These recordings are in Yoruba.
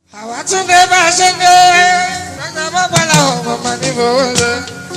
àwa tún dé bá a ṣe dé gbàgbà bàbá làwọn ọmọ ní fowó ṣe.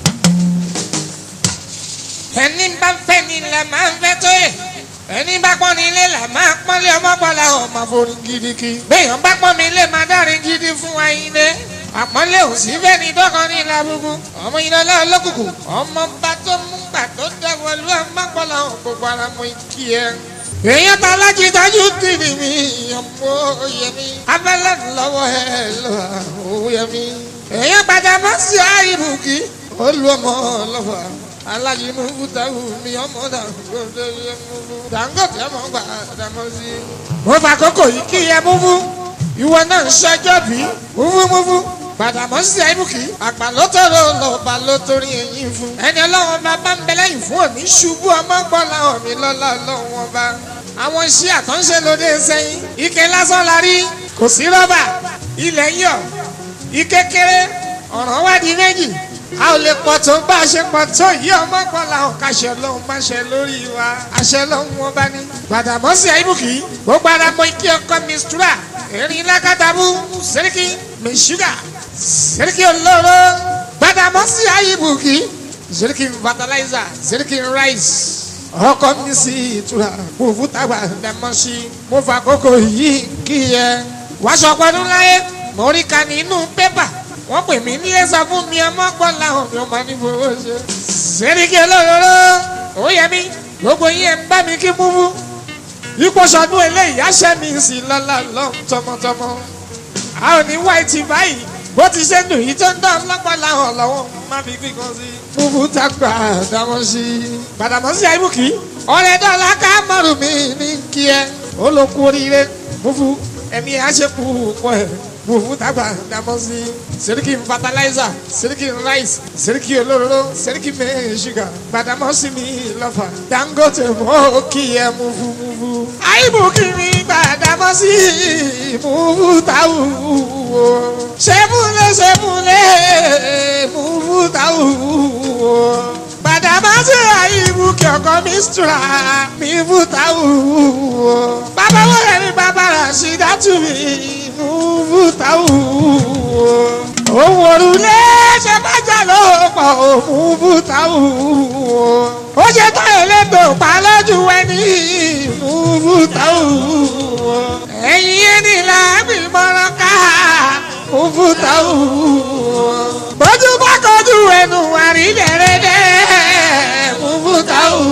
ẹni bá ń fẹ́ ni là máa ń fẹ́ tó yẹ ẹni bá pọ́n ní ilé là máa pọ́n lé ọmọ pọ́n làwọn ọmọ forí gidigidi. béèyàn bá pọ́n mi lé máa dárin gidi fún wa yín dé. àpọ́nlé ò sí fẹ́ ni dọ́kan ní ìlàbùkù ọmọ yìí lọ́lá olókùkù ọmọ bá tó mú gbà tó dẹ́wọ̀ lú ọmọ pọ́n làwọn gbogbo ara mú kí ẹ èèyàn ta lájí dájú tìrì mi ọmọ yẹmi abẹ́lẹ́ lọ́wọ́ ẹ lọ́wọ́ yẹmi. èèyàn padà mọ́ sí àìbùkí olú ọmọ lọ́wọ́ alájí mú fúdáwù mi ọmọ dàgbọ́dọ̀ yẹ mú fún. Dangote ọmọ gbà dàmọ́ sí. mo fà kókò yìí kí ẹ mú fún ìwọ náà ń ṣẹjọ́ bí múfúmúfú padà mọ́ sí àìbùkí àgbà ló tọrọ lọ́ba ló torí ẹ̀yìn fún. ẹni ọlọ́wọ́n bá bá ń bẹ lẹ́yìn fún òní ṣubú ọmọ gbọ́ làwọn mi lọ́lá ọlọ́wọ́n bá àwọn iṣẹ́ àtúnṣe lóde sẹ́yìn ike lásán la rí kò sí rọ́bà ilẹ̀ yọ̀ ike kéré ọ̀ràn wá di méjì a ò lè pọ̀ tó bá a ṣe pọ̀ tó yí ọmọ pọ̀ làwọn kàṣẹ lóhun má ṣe lórí wa àṣẹ lóhun wọn bá ní. Gbàdàmọ́sí àìbùkì gbogbo ara mọ ike ọkọ mistura erin lákàtàbù sẹ́ríkì mẹ́ṣúgà sẹ́ríkì olóró Gbàdàmọ́sí àìbùkì sẹ́ríkì fertilizer sẹ́ríkì rice ọkọ mi sí ìtura mo fún tàgbà dẹmọ sí mo fà kókò yìí kí ẹ wáṣọ pọdún láyé mo rí ka nínú pépà wọn pè mí nílé sọ fún mi ọmọ gbọ́n làwọn mi ò máa ní fowó ṣe. sẹ́ríkì olóró ó yẹ mí gbogbo yín ẹ̀ ń bá mi kí múfú ipò sọdún eléyìí àṣẹ mi sì lọ́la lọ́n tọmọtọmọ a ò ní wáìtì báyìí bó ti ṣe dùn yìí tó ń dán lọ́pọ̀ làwọn lọ́wọ́ má fi kíkan sí. múfú tá gbà dámọ́ sí i. Gbàdàmọ́sí àìbùkì ọ̀rẹ́ dọ́là ká mọ̀rù mi ní kí ẹ ó ló kú oríire múfú ẹ̀mí àṣepù pọ̀ ẹ̀ múfú tá gbà dámọ́ sí i. sẹ́ríkì fertilizer sẹ́ríkì rice sẹ́ríkì olóró sẹ́ríkì mẹ́rin ṣúgà Gbàdàmọ́sí mi lọ́fà Dangote mọ́ kí ẹ múfú múfú. àìbùkì mi Gbàdàmọ́sí múfú táwù wò sẹ́múlẹ̀ sẹ́múlẹ̀ múfú táwù wò Gbàdàmọ́sí àyíwú kí ọkọ mi sùúrà mi fúta wúwo. bàbá wọlé ní bàbá rà sí dátú mi mú fúta wúwo. òun òrùlé ṣe bájà ló pọ̀ mú fúta wúwo. ó ṣe tó elétò pa lójú ẹni mú fúta wúwo. ẹ̀yin ẹni làábì mọ́rán ká mú fúta wúwo. bójú bá kọjú ẹnu àrídẹ̀rẹ̀dẹ̀ mufutawu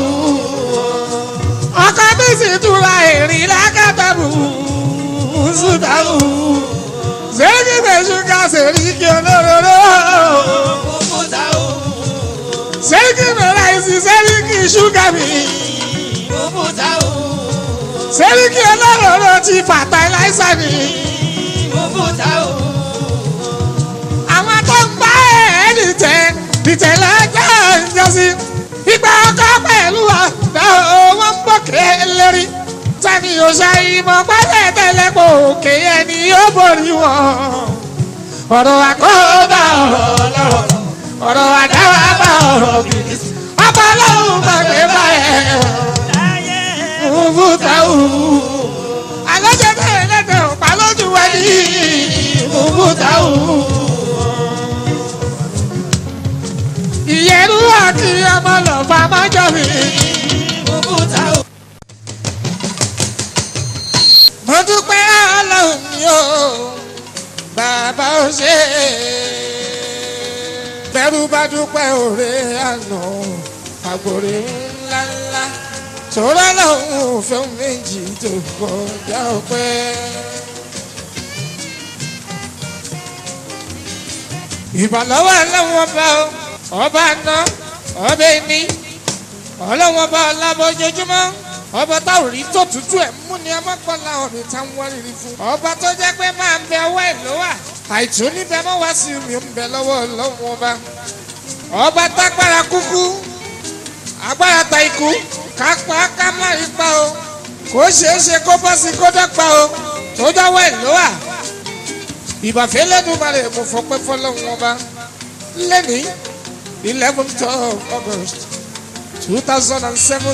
ọkọ mi sì tura èrìn lákàtàbù mufutawu sẹ́ríkì mẹ́sùká sẹ́ríkì olóróró Mufutawu, sẹ́ríkì mẹ́láìsì sẹ́ríkì ṣúgà mi Mufutawu, sẹ́ríkì olóróró ti fàtàláìsà mi Mufutawu, àwọn tó ń bá ẹ̀ dìtẹ̀ dìtẹ̀ lọ́jọ́ ìjọsí ìgbà ọkọ pẹ̀lú àdá owó ń bòkè lérí tani yóò ṣe ìmọ̀ pẹ́lẹ́ tẹ́lẹ̀ pò òkè ẹni yóò borí wọn. ọ̀rọ̀ àkóbá ọ̀rọ̀ ọlọ́rọ̀ ọ̀rọ̀ àdáwà bá ọ̀rọ̀ bìrì ọba ọlọ́run gbàgbé báyẹn mufutawu alọ́jọ́ bẹ́ẹ̀ lẹ́tẹ̀ ọ̀pá lójú wẹ́lí mufutawu. ìyẹ̀rú àti ọmọ lọ́fà májọ mi. Mufutawu, mo dúpẹ́ ọlọ́run mi o bàbá ò ṣe é. bẹ́rù bá dúpẹ́ òré àná àgbòrè ńláńlá tòrọ́ lọ́hùn fẹ́ méjì tó kọjá ọpẹ́. ìbàlọ́wọ́ ọlọ́wọ́ bá ọ ọba ná ọba ẹni ọlọ́wọ́ bá ọlábọ́jọ́júmọ́ ọba táwọn rí tó tútù ẹ̀ mú ni ọmọ pọ̀ láwọn mi tá ń wọ́n rírì fún. ọba tó jẹ́ pé máa ń bẹ ọwọ́ ẹ̀ ló wà àìtó níbẹ̀ mọ́ wá sí mi ń bẹ lọ́wọ́ ọlọ́wọ́ ọba. ọba tágbára kúkú agbára ta ikú ká pa ká má rí pa o kò ṣeé ṣe kó bọ́ sí kó dọ́gba o tó dọ́wọ́ ẹ̀ ló wà. ìbàfẹ́ lẹ́nu balẹ̀ mo fọpẹ́ fọlọ́wọ́ ọba lẹ́nìí eleventh of August two thousand and seven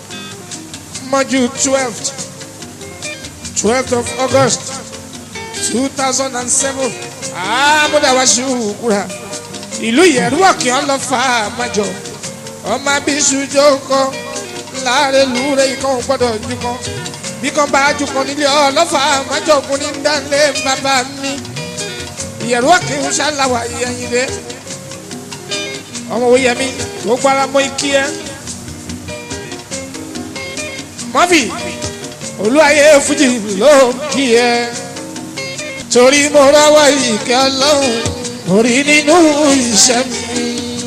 mọ́jú twelfth twelfth of August two thousand and seven àmúdáwá ṣùkúra ìlú ìyẹ̀rú ọ̀kì ọlọ́fà àmájọ ọmọ abiṣu jókòó láàrin lúre ikọ̀ gbọ́dọ̀ jukọ̀ bí kan bá jukọ̀ nílé ọlọ́fà àmájọ ògùn ní dánlé bàbá mi ìyẹ̀rú ọ̀kì ń ṣàlàwà ìyẹ̀yìn dé ọmọ òye mi gbogbo ara mọ ikí ẹ mọ́fì olúwayé fújì ló kí ẹ torí mo rọwọ́ ìkẹ́ ọlọ́run orí nínú iṣẹ́ mi.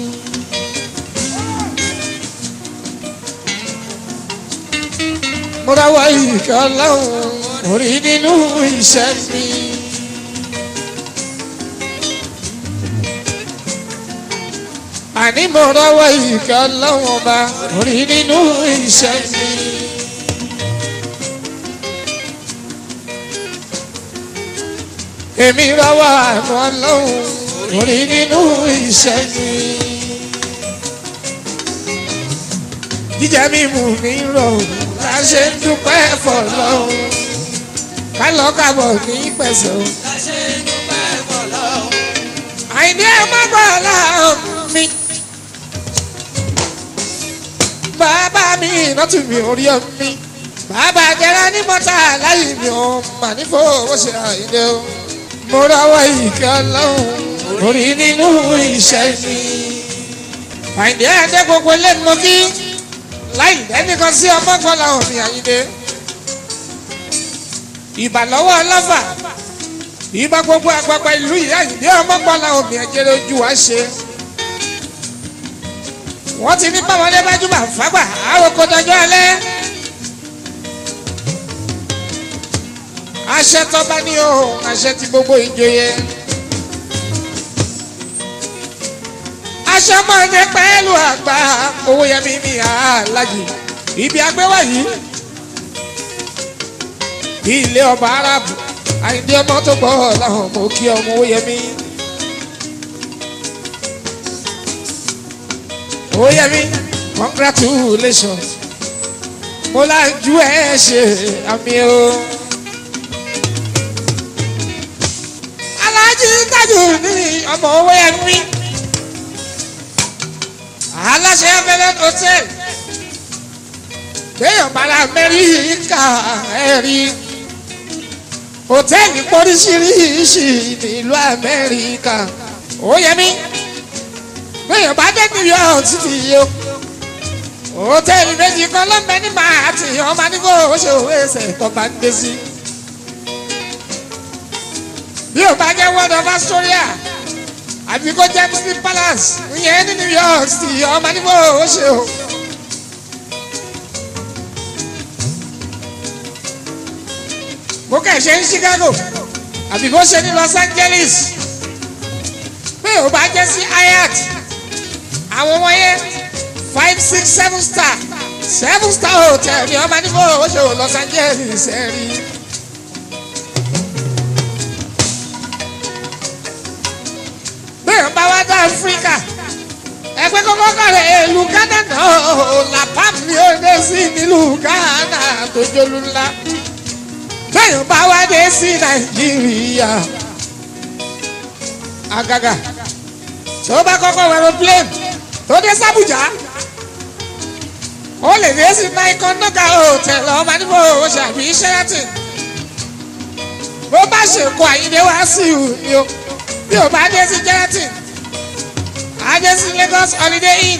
mo rọwọ́ ìkẹ́ ọlọ́run orí nínú iṣẹ́ mi. àní mo rọwọ́ ìkẹ́ ọlọ́run ọba orí nínú iṣẹ́ mi. èmi rọwọ́ àánú ọlọ́run orí nínú iṣẹ́ mi. jíjẹ mímu mi rọrùn la ṣe ń dúpẹ́ fọlọ́run ká lọ kábọ̀ ní pẹ̀sẹ̀ o. Láṣẹ dúpẹ́ fọlọ́run. àìní ẹ má gbọ́ láàrún mi. bàbá mi ìnátù mi orí omi bàbá jẹrẹ ní mọ́tà láyé mi ò mà ní fowó ṣe àìlè o. mo rọwọ́ ìkẹ́ ọlọ́run orí nínú iṣẹ́ mi. àìní ẹ dé gbogbo lẹ́nu mọ́ kí láì dẹ́nìkan sí ọmọ gbọ́lá òmì àyíndé. ìbàlọ́wọ́ ọlọ́fà ìbá gbogbo àgbàgbà ìlú ìyá ìdí ọmọ gbọ́lá òmì ẹ̀jẹ̀rẹ̀ ojú wa ṣe. wọ́n ti ní báwọlé bájúmọ̀ fágbà àròkọ dọjọ́ alẹ́. àṣẹ tọ́ba ní òun àṣẹ ti gbogbo ìjòyè. aṣọ máa ń jẹ pẹ́ẹ́lú àgbà owó yẹmi mi àlájì ibi agbéwà yìí bí ilé ọba arábù àìdí ọmọ tó gbọ́ láwọn ọmọ òkè ọmọ owó yẹmi. owó yẹmi congratulations mo lájú ẹ ṣe àmì o. alájí tájù ní ọmọ owó yẹmi aláṣẹ abẹ́lẹ́ hotel kéèyàn bára amẹ́ríkà ẹ̀rí hòtẹ́ẹ̀lì pọ́ríṣiríṣi nílùú amẹ́ríkà ó yẹ mí kéèyàn bá dé new york títí yìí o hòtẹ́ẹ̀lì méjì kan lọ́mọdé ní màá ti ọmọ nígbò ó ṣe òwe ẹsẹ̀ tó bá ń dé sí. bí o bá jẹ́ world of astoria àbí kó jẹ́ muslim palace ìyẹn ní new york city ọmọ níbo ó ṣe o. bó kẹ̀ ṣe ní chicago àbí bó ṣe ní los angeles pé ò bá jẹ́ sí hyatt àwọn ọmọ yẹn five six seven star seven star hotel ní ọmọ níbo ó ṣe o los angeles ẹ̀ rí. bẹ́ẹ̀ bá wá dá áfíríkà ẹgbẹ́ kọ́kọ́ kàrẹ̀ ìlú ghana náà làpám ni ó dé sí nílùú ghana tó jólú ńlá bẹ́ẹ̀ bá wá dé sí nàìjíríà àgàgà tó bá kọ́kọ́ wọ aeroplane tó dé sábùjá ó lè dé sí naikon noga hotel ọmọ níbo ó ṣàbí sheraton bó bá ṣèkó àyíndé wá sí ìhù ni o bí o bá dé sí gelatin a dé sí Lagos Holiday Inn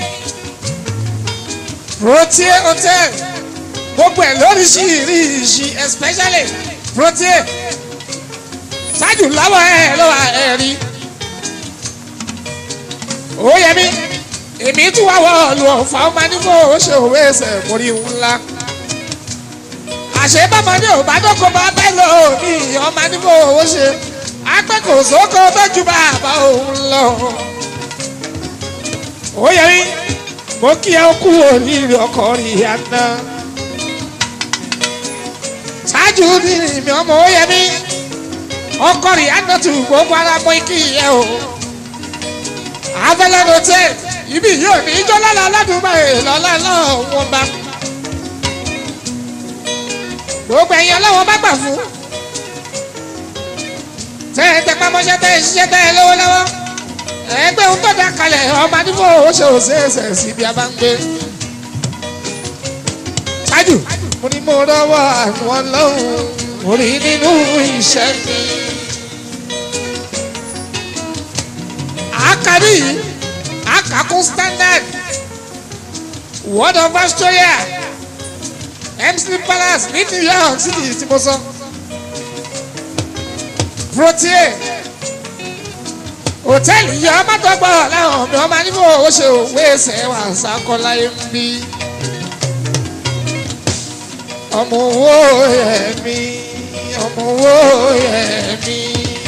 Protea Hotel gbogbo ẹ̀ lóríṣiríṣi especially Protea ṣáájú lọ́wọ́ ẹ̀ lọ́wọ́ ẹ̀ rí ó yẹ mí èmi tún wá wọ́ọ̀lù ọ̀fà ọmọ nígbò ó ṣe òwe ẹsẹ̀ mórí ńlá àṣebọ́mọdé ò bá dọ́kọ̀ bá bẹ́ẹ̀ lọ ní ọmọ nígbò ó ṣe akẹ́kọ̀ọ́ sóko tọ́jú bàbá òun lọ. ó yẹ mí mo kí ẹ kú oríire ọkọ rí àná. ṣáájú ní mi ọmọ ó yẹ mí ọkọ rí àná tù gbogbo ara mọ kí ẹ o. abẹ́lẹ́ ló tẹ̀ ibi yóò ní ijó lọ́la aládùúgbò ìlọ́lá náà wọ́n bá. gbogbo ẹ̀yin ọlọ́wọ́n bá gbà fún mọṣẹ́ tẹ́ ẹ ṣiṣẹ́ tẹ́ ẹ lọ́wọ́lọ́wọ́ ẹgbẹ́ ohun tó dá kalẹ̀ ọmọ àdúgbò ó ṣe òṣèṣẹ̀ sí ibi a bá ń gbé. ṣáájú mo ní mo rọwọ́ àwọn ọlọ́run mo rí nínú iṣẹ́ mi. àkàrí yìí àkàkún standard word of Australia mc palace ní new york city tí mo sọ protein hòtẹ́ẹ̀lì yìí ọmọ tó gbọ́ láwọn ọmọ ọmọ níbo ó ṣe òwe ẹsẹ̀ wà sákọ́láyé ń bí ọmọ owó ẹ̀mí ọmọ owó ẹ̀mí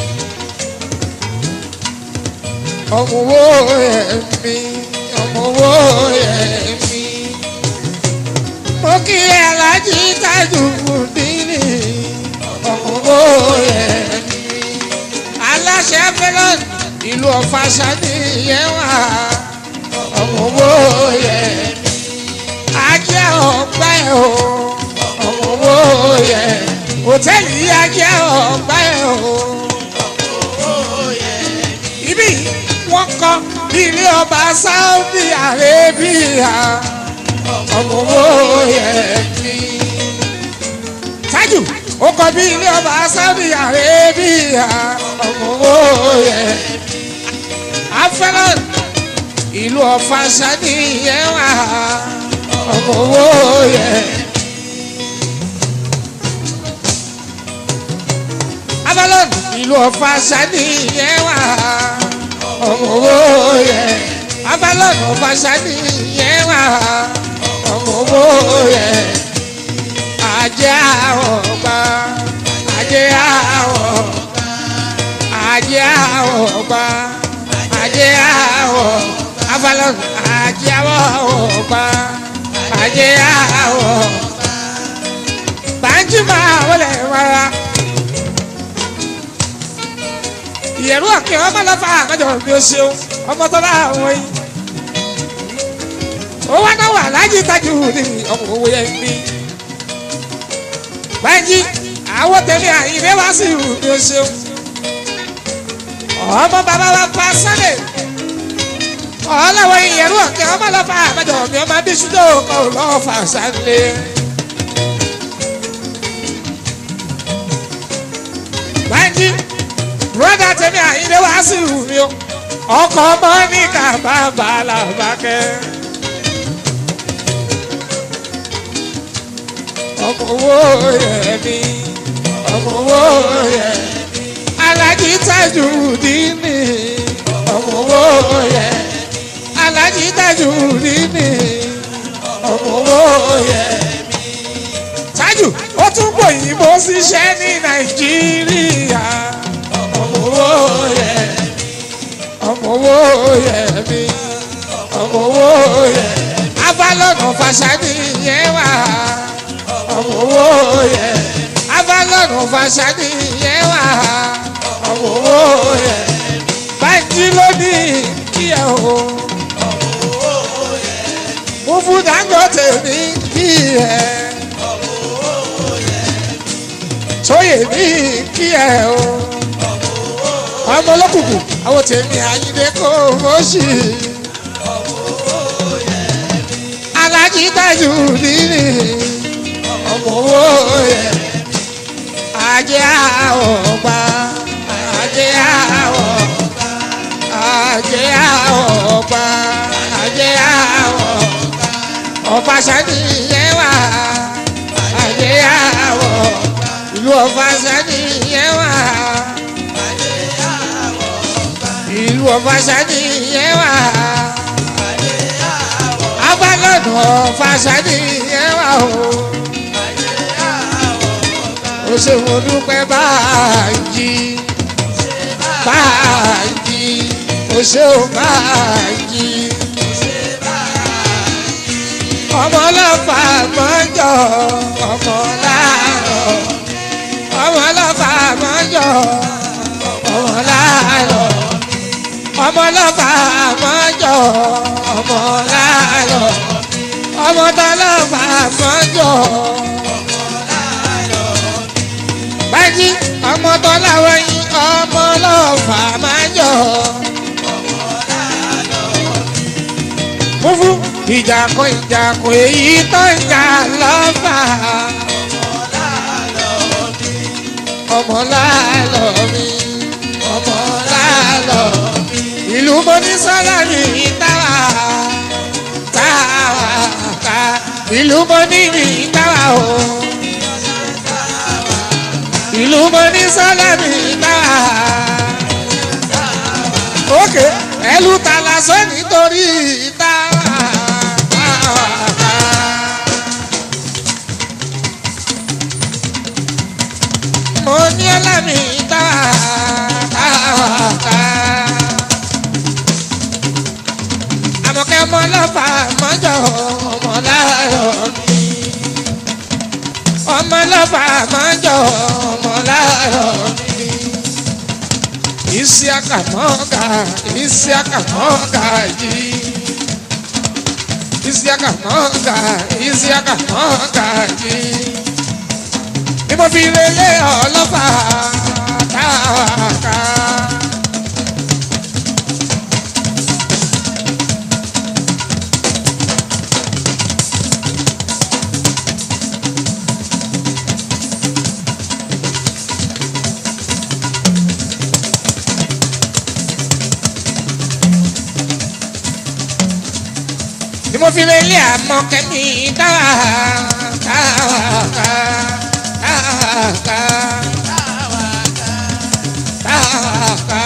ọmọ owó ẹ̀mí ọmọ owó ẹ̀mí mo kí alájí tájú dínì ọmọ owó ẹ̀mí aláṣẹ fẹlọ́n ìlú ọ̀fà sani yẹn wà ọmọ owó ẹ̀mí ajé ọgbà ẹ̀ o ọmọ owó ẹ̀mí hòtẹ́ẹ̀lì yìí ajé ọgbà ẹ̀ o ibi wọ́n kọ́ bí ilé ọba Saudi Arabia ọmọ owó ẹ̀mí. Tájù ó kọ́ bí ilé ọba Saudi Arabia ọmọ owó ẹ̀mí. Afẹ́lọ́n ìlú ọ̀fà sani yẹn wà ọmọ owó ẹ̀mí. Afẹ́lọ́n ìlú ọ̀fà sani yẹn wà ọmọ owó ẹ̀mí. Afẹ́lọ́n ọ̀fà sani yẹn wà ọmọ owó ẹ̀mí ajé àwọ̀ gbà ajé àwọ̀ ajé àwọ̀ gbà ajé àwọ̀ afalọ́n ajé àwọ̀ gbà ajé àwọ̀ bàǹjì máa wọlé wàrà ìyẹ̀rú ọ̀kẹ́ ọmọ lọ́fà àmọ́jọ mi ò ṣeun ọmọ tó bá àwọn yìí ó wá náà wà láyé tájú ní ọmọ owó yẹn ní báyìí àwọn tẹ̀lé àyìnbé wá sí ìhù ní o ṣeun ọmọ bàbá wa pa sálẹ̀ ọlọ́wọ́ ìyẹ̀rú ọ̀kẹ́ ọmọ lọ́fà àbájọ mi ọmọ abíṣúdó kọ́ lọ́fà sálẹ̀. báyìí bùrọ̀dá tẹ̀lé àyìnbé wá sí ìhù ní o ọkọ̀ ọmọ ní kàbá bàálà bàkẹ́. ọmọ owó yẹmi ọmọ owó yẹmi alájí tájú dínì ọmọ owó yẹmi alájí tájú dínì ọmọ owó yẹmi tájú ó tún gbòyìnbó ṣiṣẹ́ ní nàìjíríà ọmọ owó yẹmi ọmọ owó yẹmi ọmọ owó yẹmi abalọ́nà fàṣàdì yẹn wà ọmọ owó yẹ abalọ́nù fasani yẹ wá ọmọ owó yẹ báńkì lónìí kí ẹ o mo fún Dangote ní kí ẹ sóyè ní kí ẹ o ọmọ olókùnkùn àwọn tèmi àyíndé kò fọ́ọ̀ṣì alájí tájú nínú ọmọ owó yẹ ajé àwọ̀ gbà ajé àwọ̀ ajé àwọ̀ gbà ajé àwọ̀ ọ̀fàṣàdì yẹn wà ajé àwọ̀ ìlú ọ̀fàṣàdì yẹn wà ìlú ọ̀fàṣàdì yẹn wà abalọ́dún ọ̀fàṣàdì yẹn wà o ó ṣe mo dúpẹ́ báyìí báyìí ó ṣe ó báyìí ọmọ ọlọ́fà mọ́jọ ọmọ láàárọ̀ ọmọ ọlọ́fà mọ́jọ ọmọ láàárọ̀ ọmọ ọlọ́fà mọ́jọ ọmọ láàárọ̀ ọmọ tọ́lọ́fà mọ́jọ. bájí ọmọ tọ́láwọ̀ yín ọmọ lọ́fà ìjàkọ ìjàkọ èyí tó ń jà lọ́fà ọmọ láàlọ́ mi ọmọ láàlọ́ mi ìlú mọ́nísọ́lá mi táwa táwa ká ìlú mọ́ní mi táwa o ìlú mọ́nísọ́lá mi táwa òkè ẹlú ta lásán nítorí táwa táwa ká. mo ní ọlámi táwa táwa ká. àmọ̀kẹ́ ọmọ ọlọ́fà mọ́jọ́ ọmọ láàárọ̀ mi. ọmọ ọlọ́fà mọ́jọ́ ọmọ láàárọ̀ mi. Isiaka mọ́gà Isiaka mọ́gà yìí. Isiaka mọ́gà Isiaka mọ́gà yìí. Bí mo fi lélẹ̀ ọlọ́fà táwa ká. ni mo fi lè lé àmọ́ kẹ́mi dáwà dáwà ká dáwà ká dáwà ká.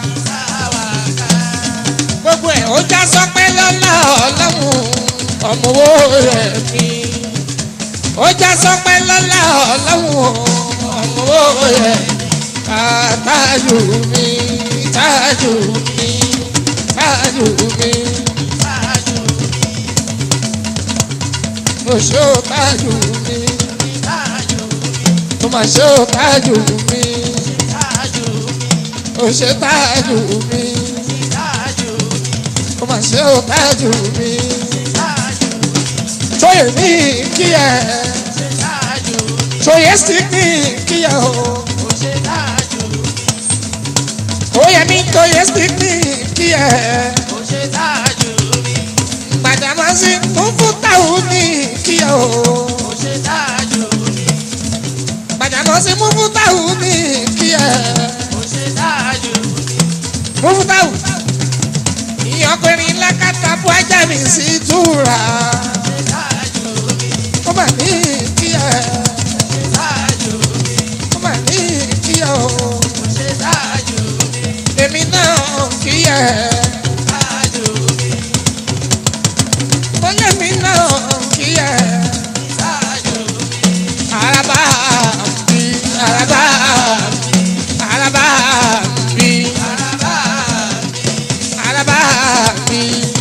gbogbo ẹ̀ ó já sọpẹ́ lọ́lá ọlọ́run ọmọ owó rẹ̀ mi. ó já sọpẹ́ lọ́lá ọlọ́run ọmọ owó rẹ̀ ká tájù mi tájù mi tájù mi. mo ṣe ó tájù mi mo máa ṣe ó tájù mi ó ṣe tájù mi mo máa ṣe ó tájù mi tóyè ní kíyẹ tóyè sí ní kíyẹ o tóyè ní tóyè sí ní kíyẹ gbàdámásí fún fún táwọn ní kíyẹ o. Gbàdámọ́sí múfútáwù ní kí ẹ. Múfútáwù. Ìyọkùnrin lákàtà fún ajá mi sí túra. Ó mà ní kí ẹ. Ó mà ní kí ẹ o. Èmi náà kí ẹ. Mo lé mi náà kí ẹ. Araba bi, araba bi, araba bi, araba bi.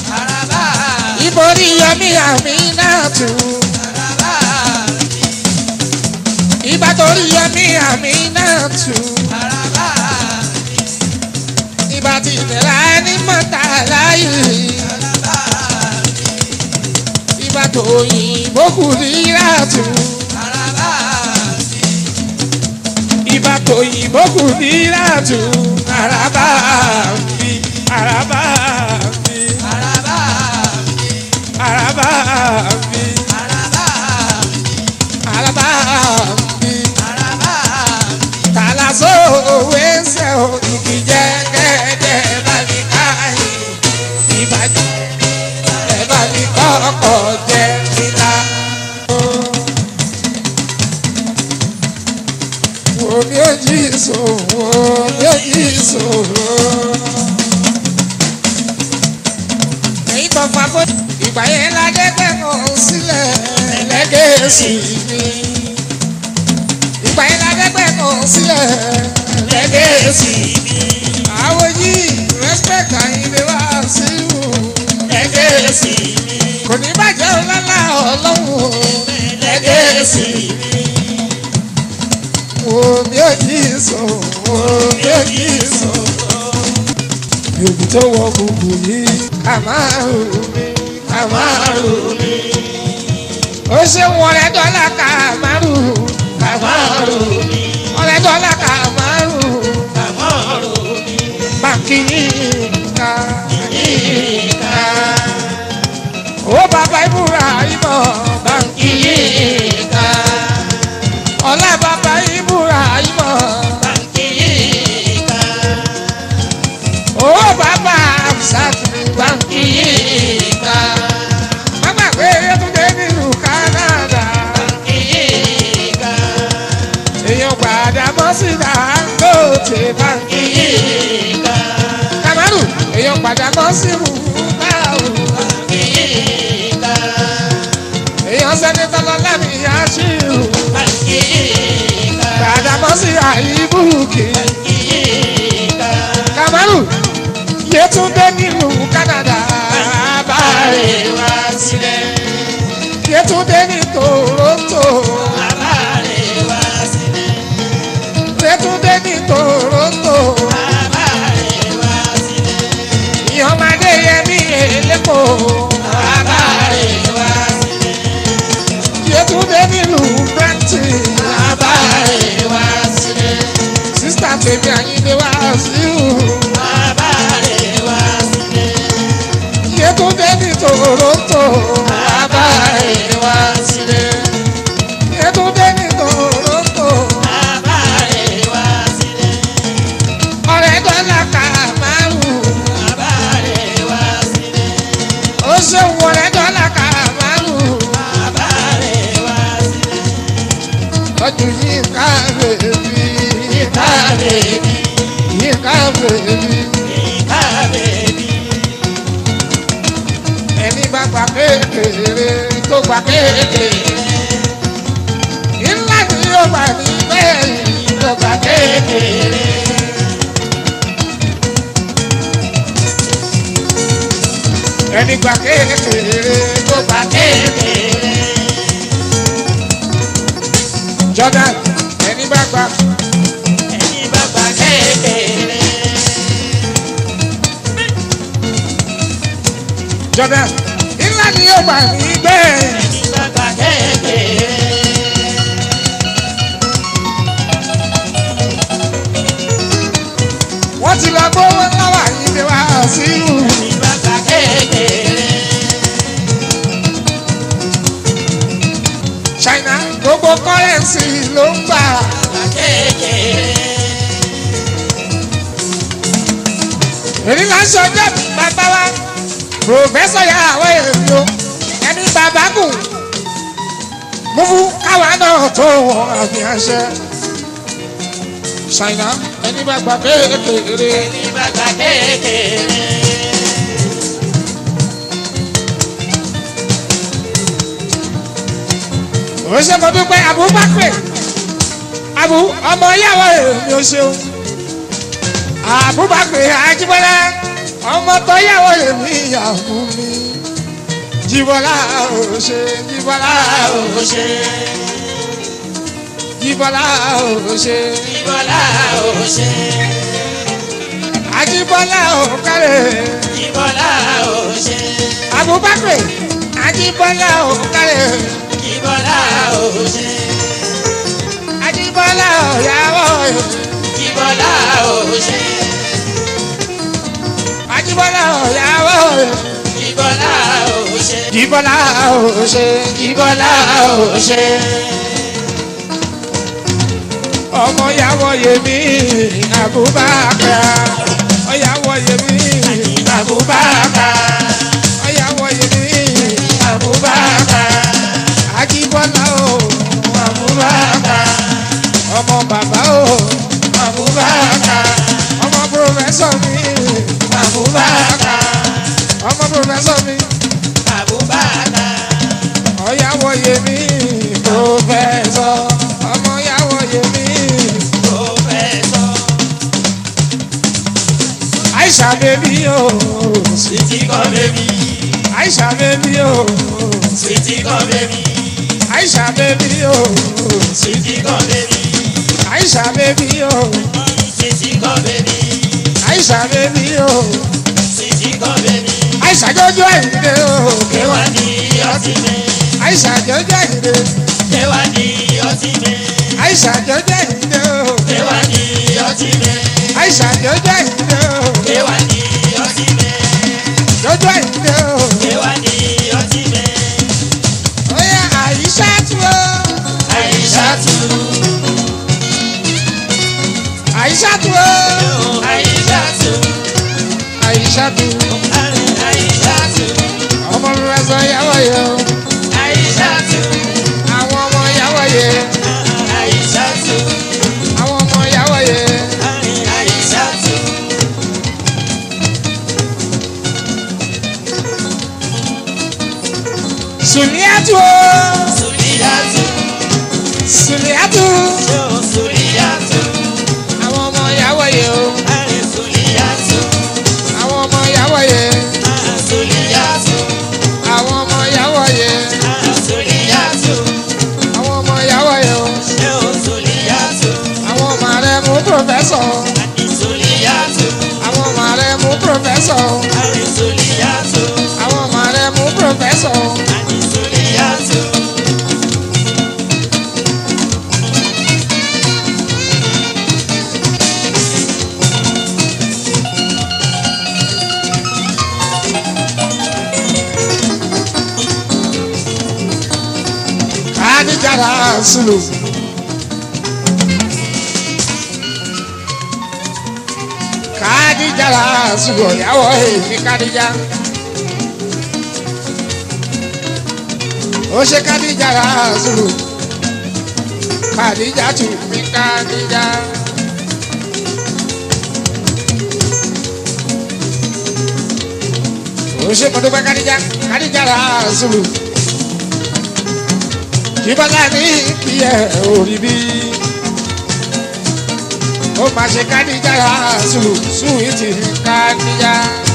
Ibori yomi ami náà tu. Ìbátorí yomi ami náà tu. Ìbá ti nira ní mọ́ta láyé. Ìbá tó yìnbó kù ní ìràtú. Ìbá tó yìnbó kù ní ìràtú. Araba bi, araba bi, araba bi, araba bi. Tàlàsó òwe ṣe o, igi jẹ́ gẹ́gẹ́ bá mi káyé. Ìbàjẹ́ ẹ bá mi kọ́kọ́ jẹ́ níta. Wo mi ò jí ìṣòro, mi ò jí ìṣòro. Èyí tó fa bó ìgbà yẹn ládé gbẹ̀mọ̀ sílẹ̀ lẹ́gẹ̀ẹ́sì mi. Ìgbà yẹn ládé gbẹ̀mọ̀ sílẹ̀ lẹ́gẹ̀ẹ́sì mi. Àwọn yìí respect àyìnlé wá sí ìwò lẹ́gẹ̀ẹ́sì mi. Kò ní bàjẹ́ ọlọ́lá ọlọ́run lẹ́gẹ̀ẹ́sì mi omi òjì sọ omi òjì sọ. Yòòbí tó wọ gbogbo yìí kàmáàrù mi kàmáàrù mi. Ó ṣe wọlé dọ́là kàmáàrù kàmáàrù mi. Wọlé dọ́là kàmáàrù kàmáàrù mi. Bàkì yìí ká yìí ká. Ó bá báńkì. Yíká. kamaru èèyàn padà bọ́ sí rúbà o. Yíká. èèyàn sẹ́nitọ́ lọ́lá mi yá sí rú. Yíká. padà bọ́ sí àìbùkì. Yíká. kamaru yétúndé nílùú Canada. Bàbáre wá sílẹ̀. yétúndé ní Toronto. Bàbáre wá sílẹ̀. yétúndé ní Toronto. Bàbáre wá sílẹ̀. ìyọ̀mọdé yẹmí èlépo. Bàbáre wá sílẹ̀. yétúndé nílùú Brampton. Bàbáre wá sílẹ̀. sísítà tèmi àyíndé wá sí i. Bàbáre wá sílẹ̀. yétúndé ní Toronto. Bàbáre wá sílẹ̀. yétúndé ní Toronto. Bàbáre wá sílẹ̀. ọ̀rẹ́ dọ́là kà márùn. Bàbáre wá sílẹ̀. ó ṣeun ọ̀rẹ́ dọ́là kà márùn. Bàbáre wá sílẹ̀. ọdún yìí ká bèbí. Ìta bèbí. yìí ká bèbí. Ìta bèbí. ẹni bá gbà kékeré tó gbà kékeré. ńlá ni yóò gbà ní bẹ́ẹ̀ tó gbà kékeré. ẹni gbà kékeré tó gbà kékeré. Jordan ẹni bá gbà Ẹni bá gbà kékeré. Jordan ńlá ni yóò gbà ní bẹ́ẹ̀. Ẹni bá gbà kékeré. wọ́n ti lọ gbówó láwà yìí ni wá sí ìlú. Ẹni bá gbà kékeré. China gbogbo kọ́rẹ́ǹsì ló ń gbà. Gbà kékeré. èyí là ń ṣọjọ́ bàbá wa pòfẹ́sọ̀ yà àwọn èèyàn o ẹni bàbá kù mú fún káwa náà tó wọn àmì àṣẹ. China ẹni bá gbà kékeré. Ẹni bá gbà kékeré. ó ṣe mo dúpẹ́ Abubakar abu ọmọ yàwó èmi ò ṣeun Abubakar Ajíbọ́lá ọmọ tó yàwó èmi ìyàwó mi Jíbọ́lá ò ṣe Jíbọ́lá ò Ó ṣe. Jíbọ́lá ò ṣe Ìbọ̀lá ò ṣe. Ajíbọ́lá ò kárẹ̀ Ìbọ̀lá ò ṣe. Abubakar Ajíbọ́lá ò kárẹ̀ Ìbọ̀lá ò ṣe. Ajíbọ́lá ò yàwó Ìbọ̀lá ò ṣe. Ajíbọ́lá ò yàwó Ìbọ̀lá ò ṣe. Jíbọ́lá ò ṣe Ìbọ̀lá ò ṣe. ọmọ yàwó yèmí Abubakar ọyàwó yèmí Abubakar. ọyàwó yèmí Abubakar. Ajíbọ́lá o Abubakar. ọmọ bàbá o Abubakar. ọmọ pòfẹ́sọ̀ mi Abubakar. ọmọ pòfẹ́sọ̀ mi Abubakar. ọyàwó yèmí pòfẹ́sọ̀ ọmọ yàwó yèmí Professor. Aisha bèbí o Sweetie come baby. Aisha bèbí o Sweetie come baby. Aisha bèbí o Sweetie come baby. Aisha bèbí o Sweetie come baby. Aisha bèbí o Sweetie come baby. Aisha jọjọ àyìnde o Kéwà ní ọtí mi. Aisha jọjọ àyìnde Kéwà ní ọtí mi. Aisha jọjọ àyìnde o Kéwà ní ọtí mi. Aisha jọjọ àyìnde o Kéwà ní ọtí mi. jọjọ àyìnde o Kéwà ní ọtí mi. oya Aisha tu o Àyíṣàtú. Aisha tu o Àyíṣàtú. Aisha tu Àyíṣàtú. ọmọ mi wá sọ yàwó yẹ o Àyíṣàtú. àwọn ọmọ yàwó yẹ Àyíṣàtú. àwọn ọmọ yàwó yẹ Sùlíàtù o. Sùlíyàtù. Sùlíàtù. Ṣé o Sùlíyàtù? Àwọn ọmọ ìyàwó yẹ o. Àrẹ Sùlíyàtù. Àwọn ọmọ ìyàwó yẹ. Àrẹ Sùlíyàtù. Àwọn ọmọ ìyàwó yẹ. Àrẹ Sùlíyàtù. Àwọn ọmọ ìyàwó yẹ o. Ṣé o Sùlíyàtù? Àwọn ọmọ rẹ mú pòfẹ́sọ̀. Àrẹ Sùlíyàtù. Àwọn ọmọ rẹ mú pòfẹ́sọ̀. Àrẹ Sùlíyàtù. Àwọn ọmọ rẹ mú pòfẹ́sọ̀. Àrẹ Sùlíyàtù. Kádìjára sùlù. Kádìjára sùlù ìyàwó èmi Kádìjá. Ó ṣe Kádìjára sùlù. Kádìjá tù mí Kádìjá. Ó ṣe mọ̀dúpẹ́ Kádìjá Kádìjára sùlù ìbálá ní kíyẹ orí bí ó máa ṣe kádìjà sùúrù súwìtì kádìjà.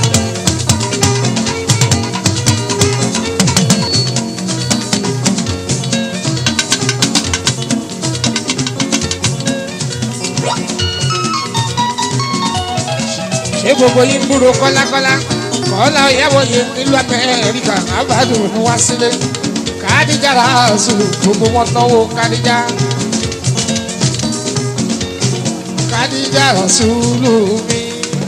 ṣé gbogbo yín ń gbúrò kọ́lákọ́lá kọ́lá ìyàwó yìí nílùú amẹ́ríkà àbádùn ní wá sílé kádìjà sùúrù gbogbo wọn náwó kádìjà. kádìjà sùúrù mi.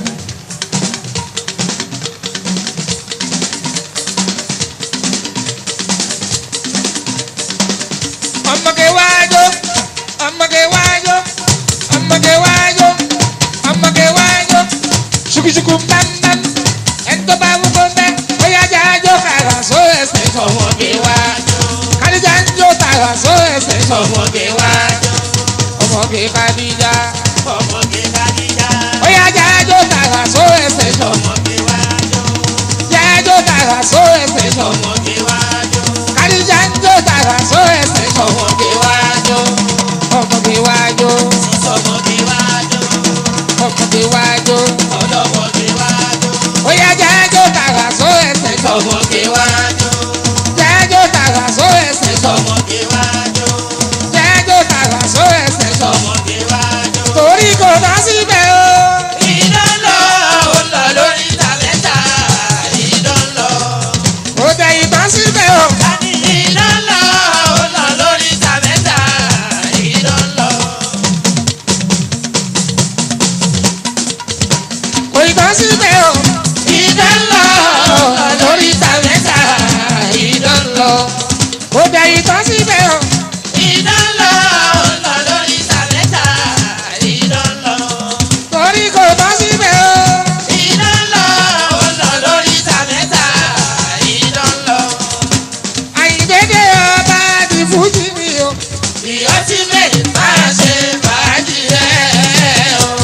ọmọge wájú ọmọge wájú ọmọge wájú ọmọge wájú ṣùkùṣùkù bámbám ẹ̀ńtọ́ bá wúkọ́ mbẹ́ bóyá jájọ́ kàrà só ẹsẹ̀ Ọmọge wájú. kádìjà ń jó tàrà só ẹsẹ̀ Ọmọge wájú. ọmọge kádìjà Ọmọge Kádíjà. bóyá jájọ́ tàrà só ẹsẹ̀ Ọmọge wájú. jájọ́ tàrà só ẹsẹ̀ Ọmọge wájú. kádìjà ń jó tàrà só ẹsẹ̀ Ọmọge wájú. ọmọge wájú Ọmọge wájú. ọmọge wájú Ọlọ́mọge wájú. bóyá jájọ́ tàrà só ẹsẹ̀ Ọmọge wájú. jájọ́ tàrà só ẹsẹ̀ Ọmọge wájú. jájọ́ tàrà só ẹsẹ̀ Ọmọge wájú. torí kò bá síbẹ̀ o. Iná lọ, ó lọ lórí tàbẹ́tà. Iná lọ. kò tẹ ìbá síbẹ̀ o. Iná lọ, ó lọ lórí tàbẹ́tà. Iná lọ. kò ìbá síbẹ̀ o. Iná lọ, ó lọ lórí tàbẹ́tà. Iná lọ. kò tẹ ìbá síbẹ̀ o. Iná lọ, ó lọ lórí tàbẹ́tà. Iná lọ. torí kò bá síbẹ̀ o. Iná lọ, ó lọ lórí tàbẹ́tà. Iná lọ. àyìndédé ọba di fújì mi o. The ultimate máa ṣe fàájì rẹ̀ o.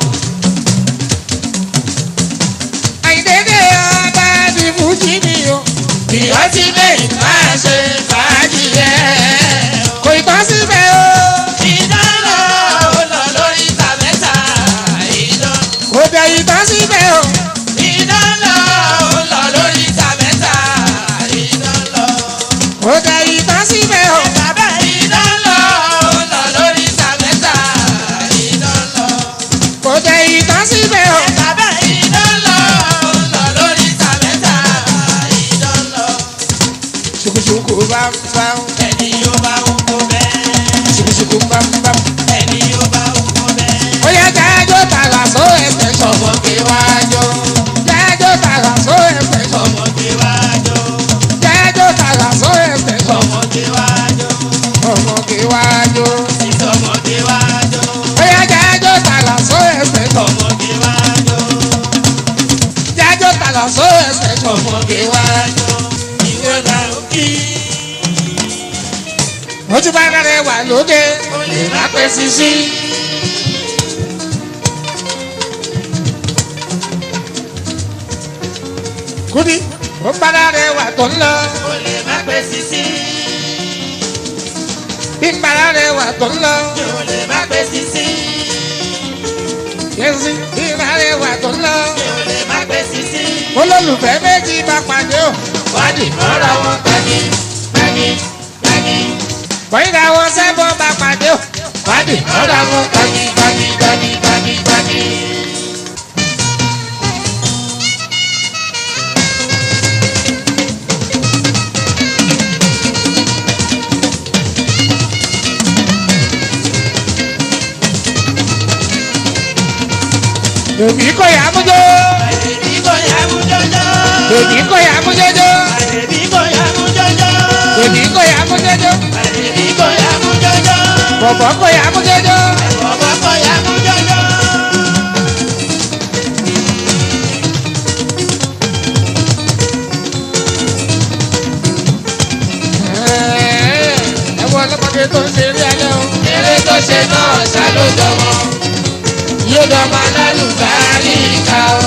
àyìndédé ọba di fújì mi o. The ultimate máa ṣe fàájì rẹ̀ o. kò ìbá síbẹ̀ o. Iná lọ, ó lọ lórí tàbẹ́tà. Iná kò tẹ ìbá síbẹ̀ o. Iná lọ, ó lọ lórí tàbẹ́tà. Iná lọ. kò tẹ ìbá síbẹ̀ o. Bàbá iná lọ, ó lọ lórí tàbẹ́tà. Iná lọ. kò tẹ ìbá síbẹ̀ o. Bàbá iná lọ, ó lọ lórí tàbẹ́tà. Iná lọ. ṣùkùṣùkù bám bám. Ẹni yóò bá ń kó bẹ́ẹ̀. ṣùkùṣùkù bám bám. Ẹni yóò bá ń kó bẹ́ẹ̀. ó yá jájọ́ tàrà só ẹsẹ̀ sọ. Ọmọge wájú. jájọ́ tàrà só ẹsẹ̀ sọ. Ọmọge wájú. jájọ́ tàrà só ẹsẹ̀ sọ. Ọmọge wájú. ọmọge wájú. Ìsọmọge wájú. Oya jájọ́ tàlà só ẹsẹ̀ tọ̀. Ọmọge wájú. Jájọ́ tàlà só ẹsẹ̀ tọ̀. Ọmọge wájú. Ìwé náà ó kí. Ojú bá rẹ̀ wà lóde. Olè má pẹ́ sísí. Kúdí ó bára rẹ̀ wà tó ń lọ o lè má pé sisi. bí bára rẹ̀ wà tó ń lọ o lè má pé sisi. yẹ́sì bí bára rẹ̀ wà tó ń lọ o lè má pé sisi. olólùfẹ́ méjì bá pàdé o wádìí mọ́ra wọn gbagi gbagi gbagi. bọ́yìnká wọn sẹ́bọ̀ bá pàdé o wádìí mọ́ra wọn gbagi gbagi gbagi gbagi gbagi. èmi kò yà á mújó àdèbí kò yá mú jọjọ. èmi kò yà á mújó àdèbí kò yá mú jọjọ. èmi kò yà á mújó àdèbí kò yá mú jọjọ. bọ̀bọ̀ kò yà á mújó. bọ̀bọ̀ kò yá mú jọjọ. ẹ wọ ọlọ́mọdé tó ń ṣe eré alẹ́ o. eré tó ṣe náà ṣàlójọmọ yóò dọmọ alálùbárí ká o.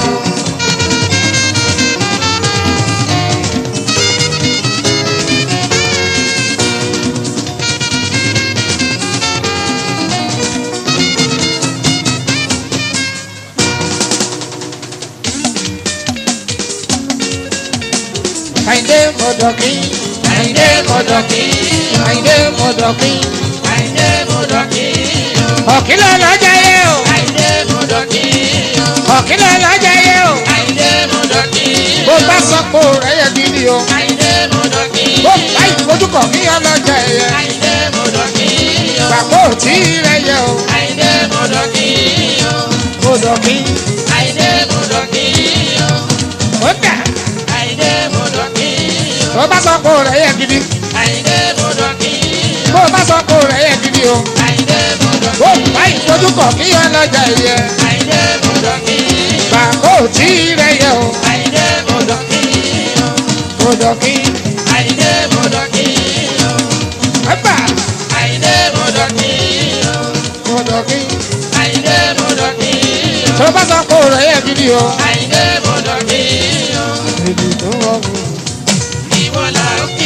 àyìndé mọ̀dọ̀kí àìdé mọ̀dọ̀kí àyìndé mọ̀dọ̀kí. àìdé mọ̀dọ̀kí ọ̀kìlọ̀ lọ́jà yẹ o. àìdé mọ̀dọ̀kí ọ̀kìlọ̀ lọ́jà yẹ o. àìdé mọ̀dọ̀kí bó bá sọ pé o rẹ̀ yẹ gidi o. àìdé mọ̀dọ̀kí bó bá ìfojúkọ̀ kí ọlọ́jà yẹ. àìdé mọ̀dọ̀kí pàpọ̀ tí rẹ̀ yẹ o. àìdé mọ̀dọ̀kí mọ̀dọ̀kí. àìdé mọ̀dọ̀kí ó dà àìdé mọ̀dọ̀kí bó bá sọ pé o rẹ̀ yẹ gidi. àìdé mọ̀dọ̀kí bó bá sọ pé o rẹ̀ yẹ gidi o. àìdé mọ̀dọ̀kí bó bá ìfojúkọ̀ kí ọlọ́jà yẹ. àìdé mọ̀dọ̀kí pàpọ̀ tí rẹ̀ yẹ o. àìdé mọ̀dọ̀kí mọ̀dọ̀kí. àìdé mọ̀dọ̀kí ẹ̀bà àìdé mọ̀dọ̀kí mọ̀dọ̀kí. àìdé mọ̀dọ̀kí tó bá sọ pé o rẹ̀ yẹ gidi o. àìdé mọ̀dọ̀kí èdè tó wọ̀ wù. ìwọ là ó kí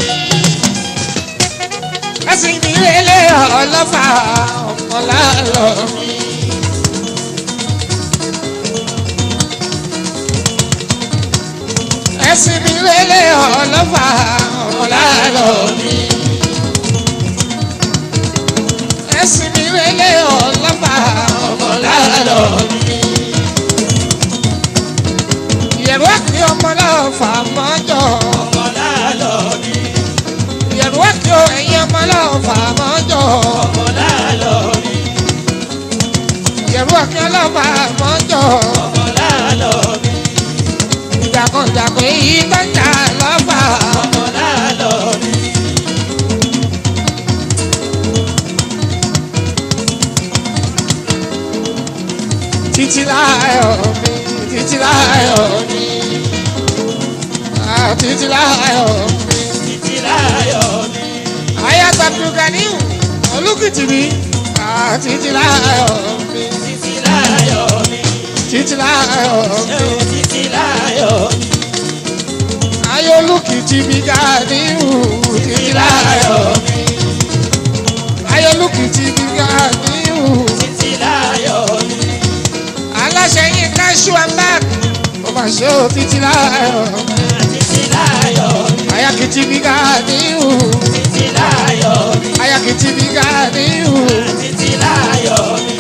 ẹ̀sìn mi lélẹ̀ ọlọ́fà ọ̀pọ̀lá lọ. ẹ̀sìn mi lélẹ̀ ọlọ́fà ọ̀pọ̀lá lọ. ẹ̀sìn mi lélẹ̀ ọlọ́fà ọ̀pọ̀lá lọ. ìyẹ̀rù àkì ọmọlọ́fà mọ́jọ́. ọ̀la lọ bí ìyẹ̀rù àkì ẹ̀yìn ọmọlọ́fà mọ́jọ́. ọ̀la lọ bí ìyẹ̀rù àkì ọlọ́fà mọ́jọ́. ọ̀la lọ bí ìjàkọ̀jàkọ̀ èyí tó ń jà lọ́fà. ọ̀la lọ bí títí láyọ̀ mi títí láyọ̀ mi ah, títí láyọ̀ mi. títí láyọ̀ mi ayat abdulganiu olùkìtì mi ah, títí láyọ̀ mi títí láyọ̀ mi títí láyọ̀ mi. ẹ̀ ò títí láyọ̀ mi ayé olùkìtì mi ganiu títí láyọ̀ mi. ayé olùkìtì mi ganiu. títí láyọ̀ mi aláṣẹ yín ká ṣú àmbák mo máa ṣe ó títí láyọ̀ títí láyọ̀ mi ayakìtì mi ká níhù títí láyọ̀ mi ayakìtì mi ká níhù títí láyọ̀ mi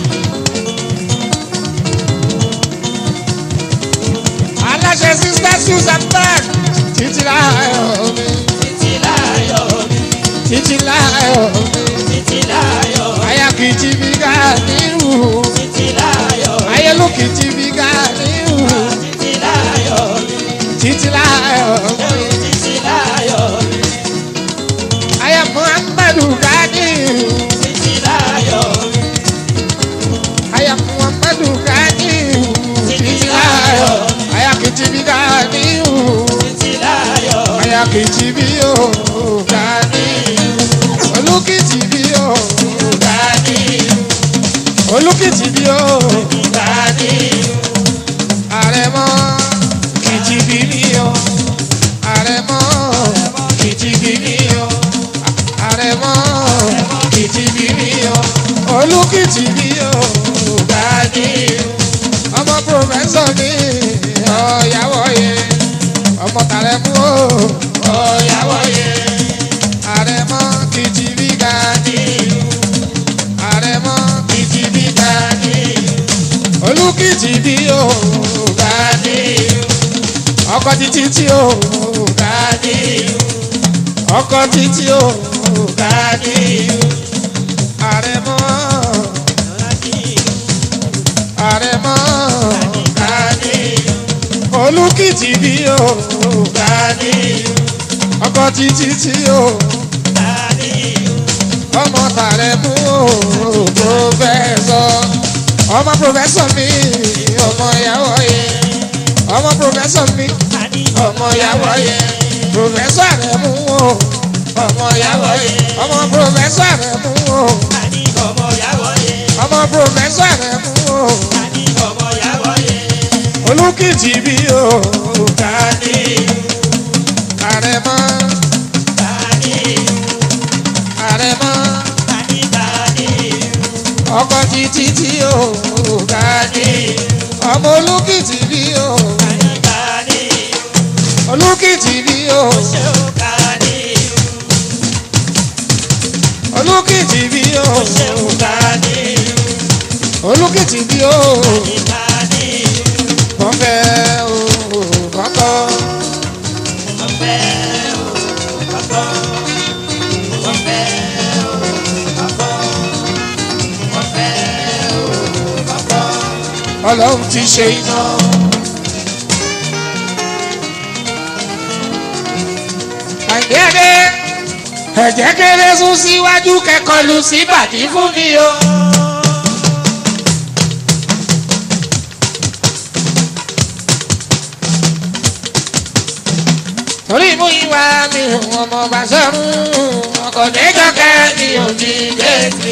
aláṣẹ sísá ṣú àmbák títí láyọ̀ mi títí láyọ̀ mi títí láyọ̀ mi títí láyọ̀ mi ayakìtì mi ká níhù títí láyọ̀ mi ayélujìtì mi ká níhù títí láyọ̀ mi títí láyọ̀ ẹ̀ ò títí láyọ̀ mi ayé muhammadu ká níhù títí láyọ̀ mi ayé muhammadu ká níhù títí láyọ̀ ayakìtì mi ká níhù. títí láyọ̀ mi ayakìtì bí yóò ga ní olùkìtì bí yóò ga ní olùkìtì bí yóò ga ní olùkìtì bí o Ganiyu, ọkọ títí tí o Ganiyu, ọkọ títí o Ganiyu, àrẹ̀mọ àrẹ̀mọ Ganiyu, olùkìtì bí o Ganiyu, ọkọ títí tí o Ganiyu, ọmọ tààrẹ mú o pòfẹsọ ọmọ pòfẹsọ mi ọmọ ìyàwó yẹ ọmọ pòfẹsọ mi ọmọ ìyàwó yẹ pòfẹsọ rẹ mú o ọmọ ìyàwó yẹ ọmọ pòfẹsọ rẹ mú o ọmọ pòfẹsọ rẹ mú o olùkìtì bí o àrẹ̀mọ àrẹ̀mọ ọkọ títí tí o ọmọ olùkìtì bí o olùkìtì bí o olùkìtì bí o olùkìtì bí o kọfẹ o kọkọ Ọlọ́run ti ṣe iná. àgbẹ̀dẹ ẹ̀jẹ̀ kéré sún síwájú kẹ́kọ̀ọ́ lu sí bàdí fún mi o. torí mú ìwà mi ọmọ bá sọ́run ọkọ̀ déjọ́kẹ́ mi ò ní dé mi.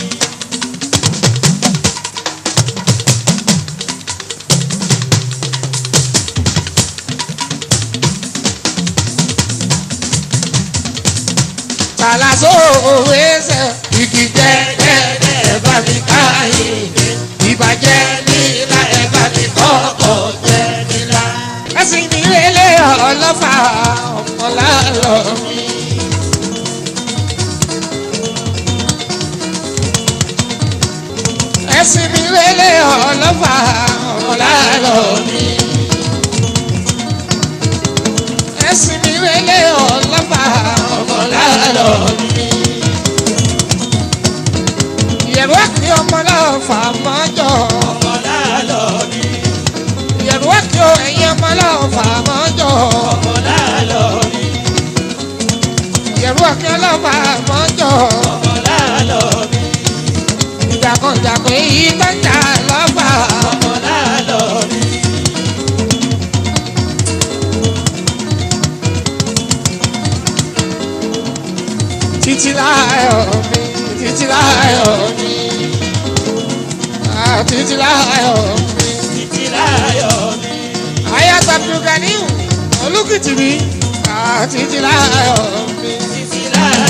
Tàlàsó òwe ṣe igi jẹ́jẹ́ bá mi káyé ìbàjẹ́ nílá ẹ̀ bá mi kọ́kọ́ jẹ́ nílá. Ẹ̀sìn mi lélẹ̀ ọlọ́fà ọmọlá lọ mi. Ẹ̀sìn mi lélẹ̀ ọlọ́fà ọmọlá lọ mi. Ẹ̀sìn mi lélẹ̀ ọlọ́fà ọmọlá lọ mi. Ìyẹ̀rù àkìrí ọmọlá fà mọ́jọ́. Ìyẹ̀rù àkìrí ẹ̀yìn ọmọlá fà mọ́jọ́. Ìyẹ̀rù àkìrí ọlọ́fà mọ́jọ́. Ìjàkọ̀jàkọ̀ èyí tó ń jà lọ́fà. Títí láyọ̀ mi, títí láyọ̀ mi. Ah, Títí láyọ̀ mi. Ayat Abdulganiu olùkìtì mi. Ah, Títí láyọ̀ mi, títí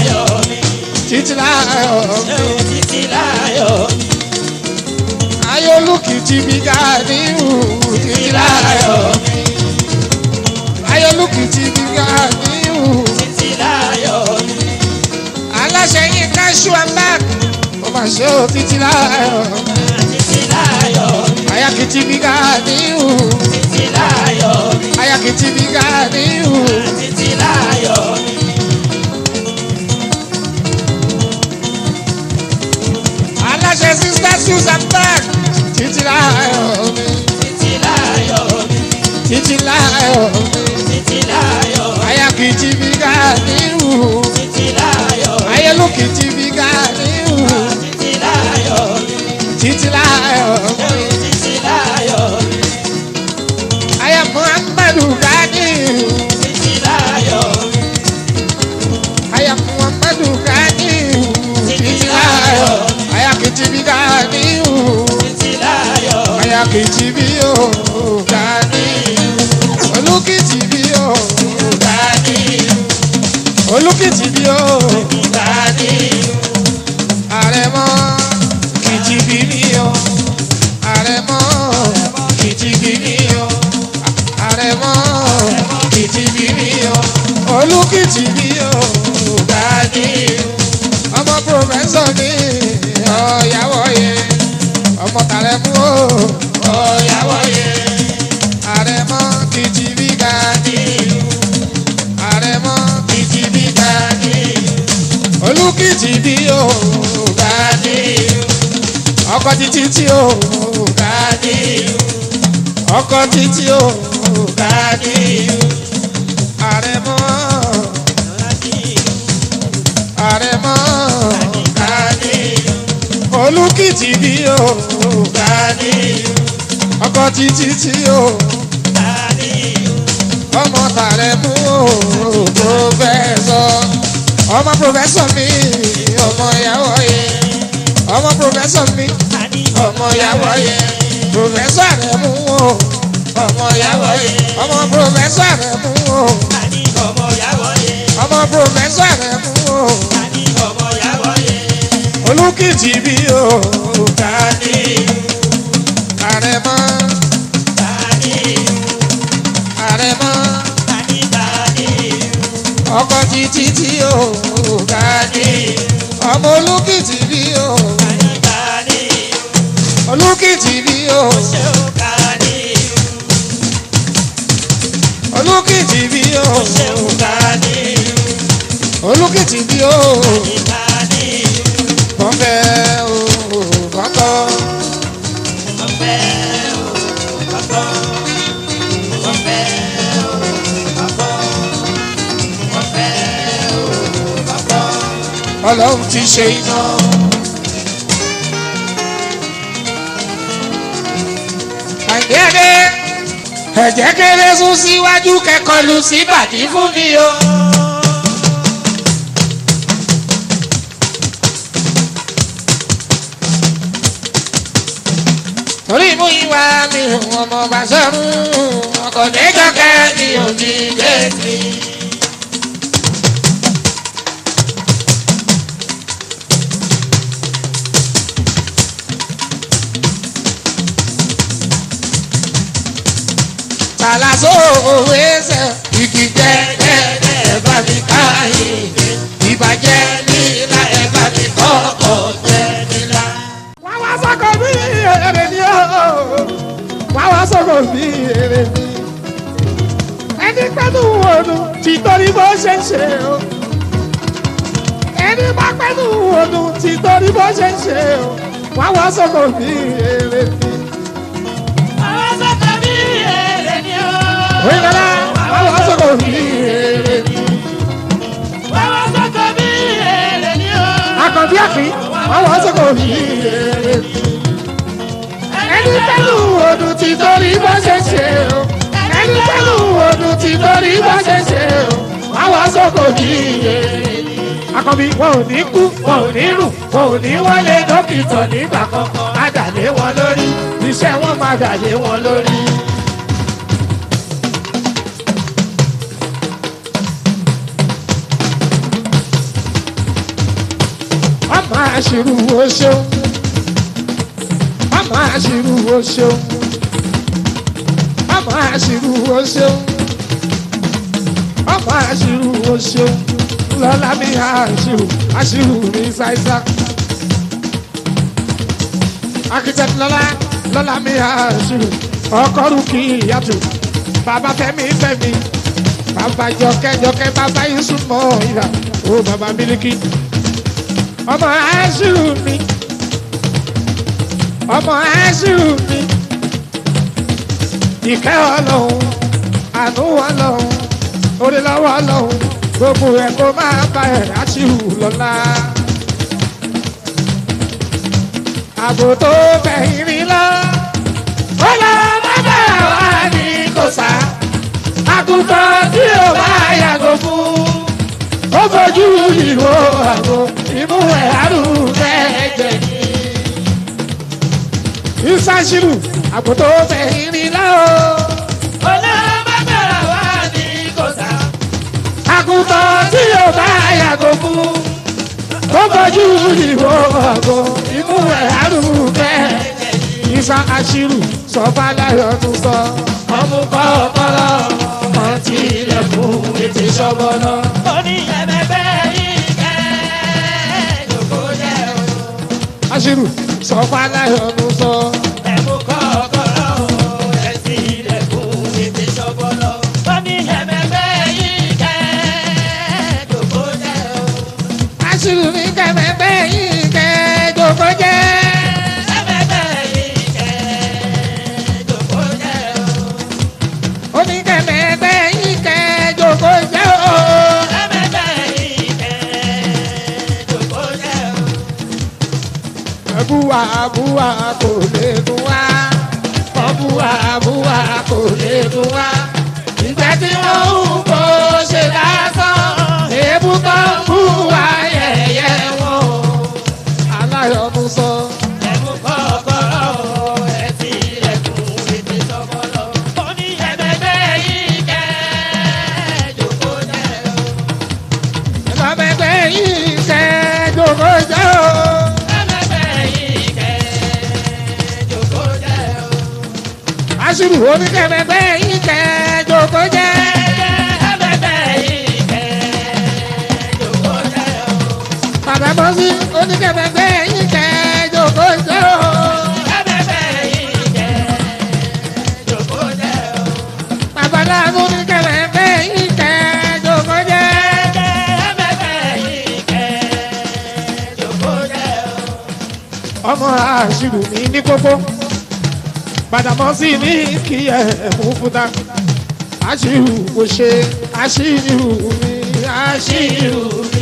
láyọ̀ mi. Ayé olùkìtì mi Ganiu, títí láyọ̀ mi. Ayé olùkìtì mi Ganiu. Aláṣẹ yín ká ṣú àmbá. Mo máa ṣe ó títí láyọ̀ mi. Ayakìtì mi Ganiu. Ayakìtì mi Ganiu. Aláṣẹ sísá Susan Park. Títí láyọ̀ mi. Títí láyọ̀ mi. Ayakìtì mi Ganiu. Ayélujìtì mi Ganiu. Títí láyọ̀ mi. Aya Muhammadu Ganiu. Aya Muhammadu Ganiu. Títí láyọ̀. Ayakìtì mi Ganiu. Ayakìtì mi o Ganiu. Olùkìtì mi o Ganiu. Olùkìtì mi o Àrẹ̀mọ kìtìbí mi o Àrẹ̀mọ kìtìbí mi o Àrẹ̀mọ kìtìbí mi o Olùkìtì mi o Ganiu. Ọmọ pòfẹ́sọ̀ mi ọ̀yàwó yẹ ọmọ tàrẹ mú o ọ̀yàwó. olùkìtì bí o Gani ọkọ títí tí o Gani ọkọ títí o Gani àrẹ̀mọ àrẹ̀mọ Gani olùkìtì bí o Gani ọkọ títí tí o Gani ọmọ tààrẹ mú o pòfẹsọ ọmọ pòfẹsọ mi ọmọ ìyàwó yẹ ọmọ pòfẹsọ mi ọmọ ìyàwó yẹ pòfẹsọ rẹ mú o ọmọ ìyàwó yẹ ọmọ pòfẹsọ rẹ mú o ọmọ pòfẹsọ rẹ mú o olùkìtì bí o Gani àrẹ̀mọ àrẹ̀mọ ọkọ títí tí o Gani ọmọ olùkìtì bí o olùkìtì bí o olùkìtì bí o olùkìtì bí o kọ́ńfẹ́ o kọ́ńtọ́ ọlọ́run ti ṣe iná. àgbẹ̀dẹ ẹ̀jẹ̀ kéré sún síwájú kẹ́kọ̀ọ́ lu sí bàdí fún mi o. torí mú ìwà mi ọmọ bá sọ́run ọkọ̀ dẹ́jọ́kẹ́ mi ò ní géètì. Tàlàsó òwe ẹsẹ̀ igi jẹ́jẹ́ ẹ̀ bá mi káyé ìbàjẹ́ nílá ẹ̀ bá mi kọ́kọ́ jẹ́ nílá. Wá wá sọ́kọ̀ bí èrè ni ó. Wá wá sọ́kọ̀ bí èrè ni. Ẹni pẹ́lú òdùn tí torí bó ṣe ń ṣe o. Ẹni bá pẹ́lú òdùn tí torí bó ṣe ń ṣe o. Wá wá sọ́kọ̀ bí èrè ni. Oyinlọ́lá wá wá sọ́kọ̀ bí èrè ni. Àkànbí àfin wá wá sọ́kọ̀ bí èrè ni. Ẹni pẹ̀lú odò tí torí bá ṣe ṣe o. Ẹni pẹ̀lú odò tí torí bá ṣe ṣe o. Wá wá sọ́kọ̀ bí èrè ni. Àkànbí wọn ò ní kú, wọn ò ní rùn, wọn ò ní wọlé dókítà nígbà kankan. Á dàlé wọn lórí, iṣẹ́ wọn máa dàlé wọn lórí. Ọmọ àṣírù wo ṣeun. Ọmọ àṣírù wo ṣeun. Ọmọ àṣírù wo ṣeun. Ọmọ àṣírù wo ṣeun. Lọ́lá mi àṣírù àṣírù mi ṣáíṣá. Akitẹ́tì lọ́lá lọ́lá mi àṣírù. Ọkọ̀rù kì í yàtọ̀. Bàbá Fẹ́mi Fẹ́mi. Bàbá Jọkẹ́ Jọkẹ́ bàbá Yusuf mọ̀ ìlà. Ó bàbá Mílíkì ọmọ aṣíù mi ọmọ aṣíù mi ìkẹ́ ọlọ́run àánú ọlọ́run orí lọ́wọ́ ọlọ́run gbogbo ẹ̀ kó máa bá ẹ̀ aṣíù lọ́la. àbò tó bẹ̀yìn mi lọ ó lọ má bà wá ní kò sá àgùntàn tí ò bá yàgò fún ó fojú ìwò àgbo imú ẹ̀ àrùn ẹ̀jẹ̀ ni. ìsàṣìlù àgbòtò fẹ̀yìn ni láò. Olóòbábẹ̀rẹ̀ wá ní kòsà. àgùntàn tí yóò bá yàgò fún. ó fojú ìwò àgbo imú ẹ̀ àrùn ẹ̀jẹ̀ ni. ìsà àṣìlù sọ fàlàyé tún sọ. ọmú kọ́ ọpọlọ kan tí ilẹ̀kùn ètè ṣọ́bọ̀nà. Ó ní ẹ̀mẹ̀bẹ̀ yìí kẹ́ lóko jẹ́ o. àṣìlù sọ fàlàyé tún sọ. Ẹ̀mú kọ́kọ́rọ́ o, ẹ̀sìn ilẹ̀kùn ètè ṣọ́bọ̀lọ́. Ó ní ẹ̀mẹ̀bẹ̀ yìí kẹ́ lóko jẹ́ o. àṣìlù ní búwa búwa kò lè dùn wá. Wọ́n búwa búwa kò lè dùn wá. Ìgbẹ́ tí wọ́n ń kó ṣe lásán. Èébú tó ń bú wa yẹ̀yẹ́ wọn. Aláyọ̀nù sọ. ẹ̀mú kọ́kọ́rọ́ ẹ̀ ti ilẹ̀kùn ètè sọ́kọ́lọ́. ó ní ẹ̀mẹ́gbẹ́ yìí kẹ́ jòkó jẹ́ o. Ìlọ́mẹgbẹ́ yìí ṣe jòkó jẹ́ o. ẹ̀mẹ́gbẹ́ yìí kẹ́ jòkó jẹ́ o. Aṣírù oníkẹ́mẹgbẹ́ yìí ṣe jòkó jẹ́. ẹ̀mẹ́gbẹ́ yìí kẹ́ jòkó jẹ́ o. Bàbá Bọ́sí oníkẹ́mẹgbẹ́ yìí ṣe jòkó jẹ́ o. ẹ̀mẹ́gbẹ́ yìí kẹ́ jòkó jẹ́ o. Bàbá Láàánú oníkẹ́mẹgbẹ́ yìí ṣe jòkó jẹ́. ẹ̀mẹ́gbẹ́ yìí kẹ́ jòkó jẹ́ o. Ọmọ Aṣírù mi ní kókó. Bàdàmọ́sí ní kí ẹ̀ mú fúta. Aṣírù kò ṣe Aṣírù mi Aṣírù mi.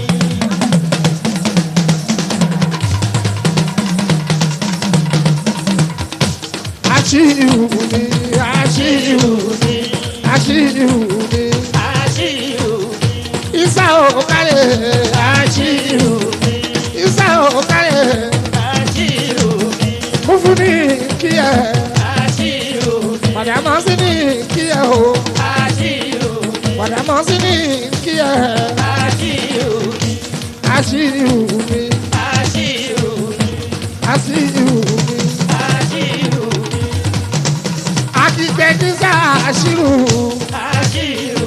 Aṣírù mi Aṣírù mi Aṣírù mi. àṣìrò Isa òkàlẹ̀ Aṣírù mi. Isa òkàlẹ̀ àṣìrò mú fún ní kí ẹ̀. àṣìrò Bàdàmọ́sí ní kí ẹ̀ o. àṣìrò Bàdàmọ́sí ní kí ẹ̀. àṣìrò Aṣírù mi àṣìrò Aṣírù mi. àṣìrò Akitẹ́kísà Aṣírù. àṣìrò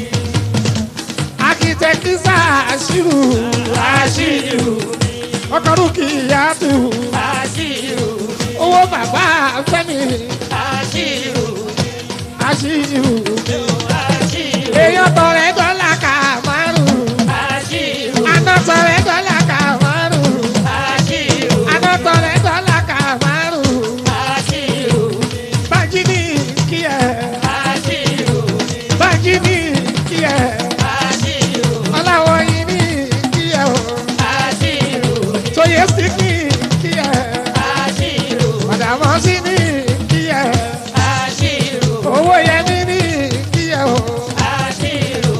Akitẹ́kísà Aṣírù. àṣìrò Ọkọ̀rú kì í yàtù. àṣìrò Owó bàbá Fẹ́mi. àṣìrò Aṣírù. àṣìrò Èèyàn tọrẹ dọ́là kà márùn-ún. àṣìrò Àná tọrẹ dọ́là kà márùn-ún. àṣìrò Àná tọrẹ dọ́là kà márùn-ún. àṣìrò Bájí ní kí ẹ. àṣìrò Bájí ní kí ẹ. àṣìrò Ọláwọ̀ yìí ní kí ẹ o. àṣìrò Tóyè sí ní kí ẹ. àṣìrò Màdàmọ́ sí ní kí ẹ. àṣìrò Owó yẹmí ní kí ẹ o. àṣìrò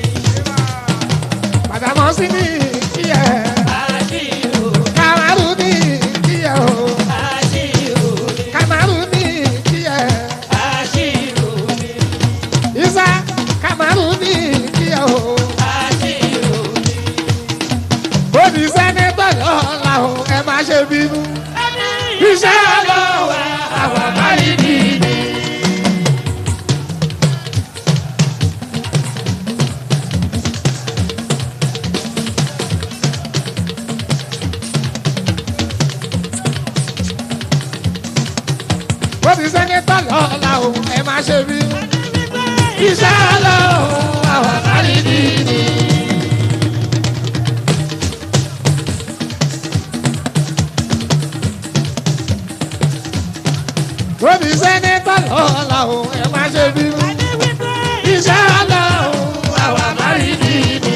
Màdàmọ́ sí ní kí ẹ. àṣìrò Kàmárù ní kí ẹ o. àṣìrò Kàmárù ní kí ẹ. àṣìrò Isa Kàmárù ní kí ẹ o. àṣìrò Bóbi sẹ́nẹ́tọ̀ lọ́la o, ẹ má ṣe bínú. Iṣẹ́ ọlọ́wọ́ àwọn àbáyé nìyí. Bóbi sẹ́nẹ́tọ̀ lọ́la o, ẹ má ṣe bínú. Iṣẹ́ ọlọ́wọ́ àwọn àbáyé nìyí. Bóbi sẹ́nẹ́tọ̀ lọ́la o, ẹ má ṣe bínú. Iṣẹ́ ọlọ́wọ́ àwọn àbáyé nìyí.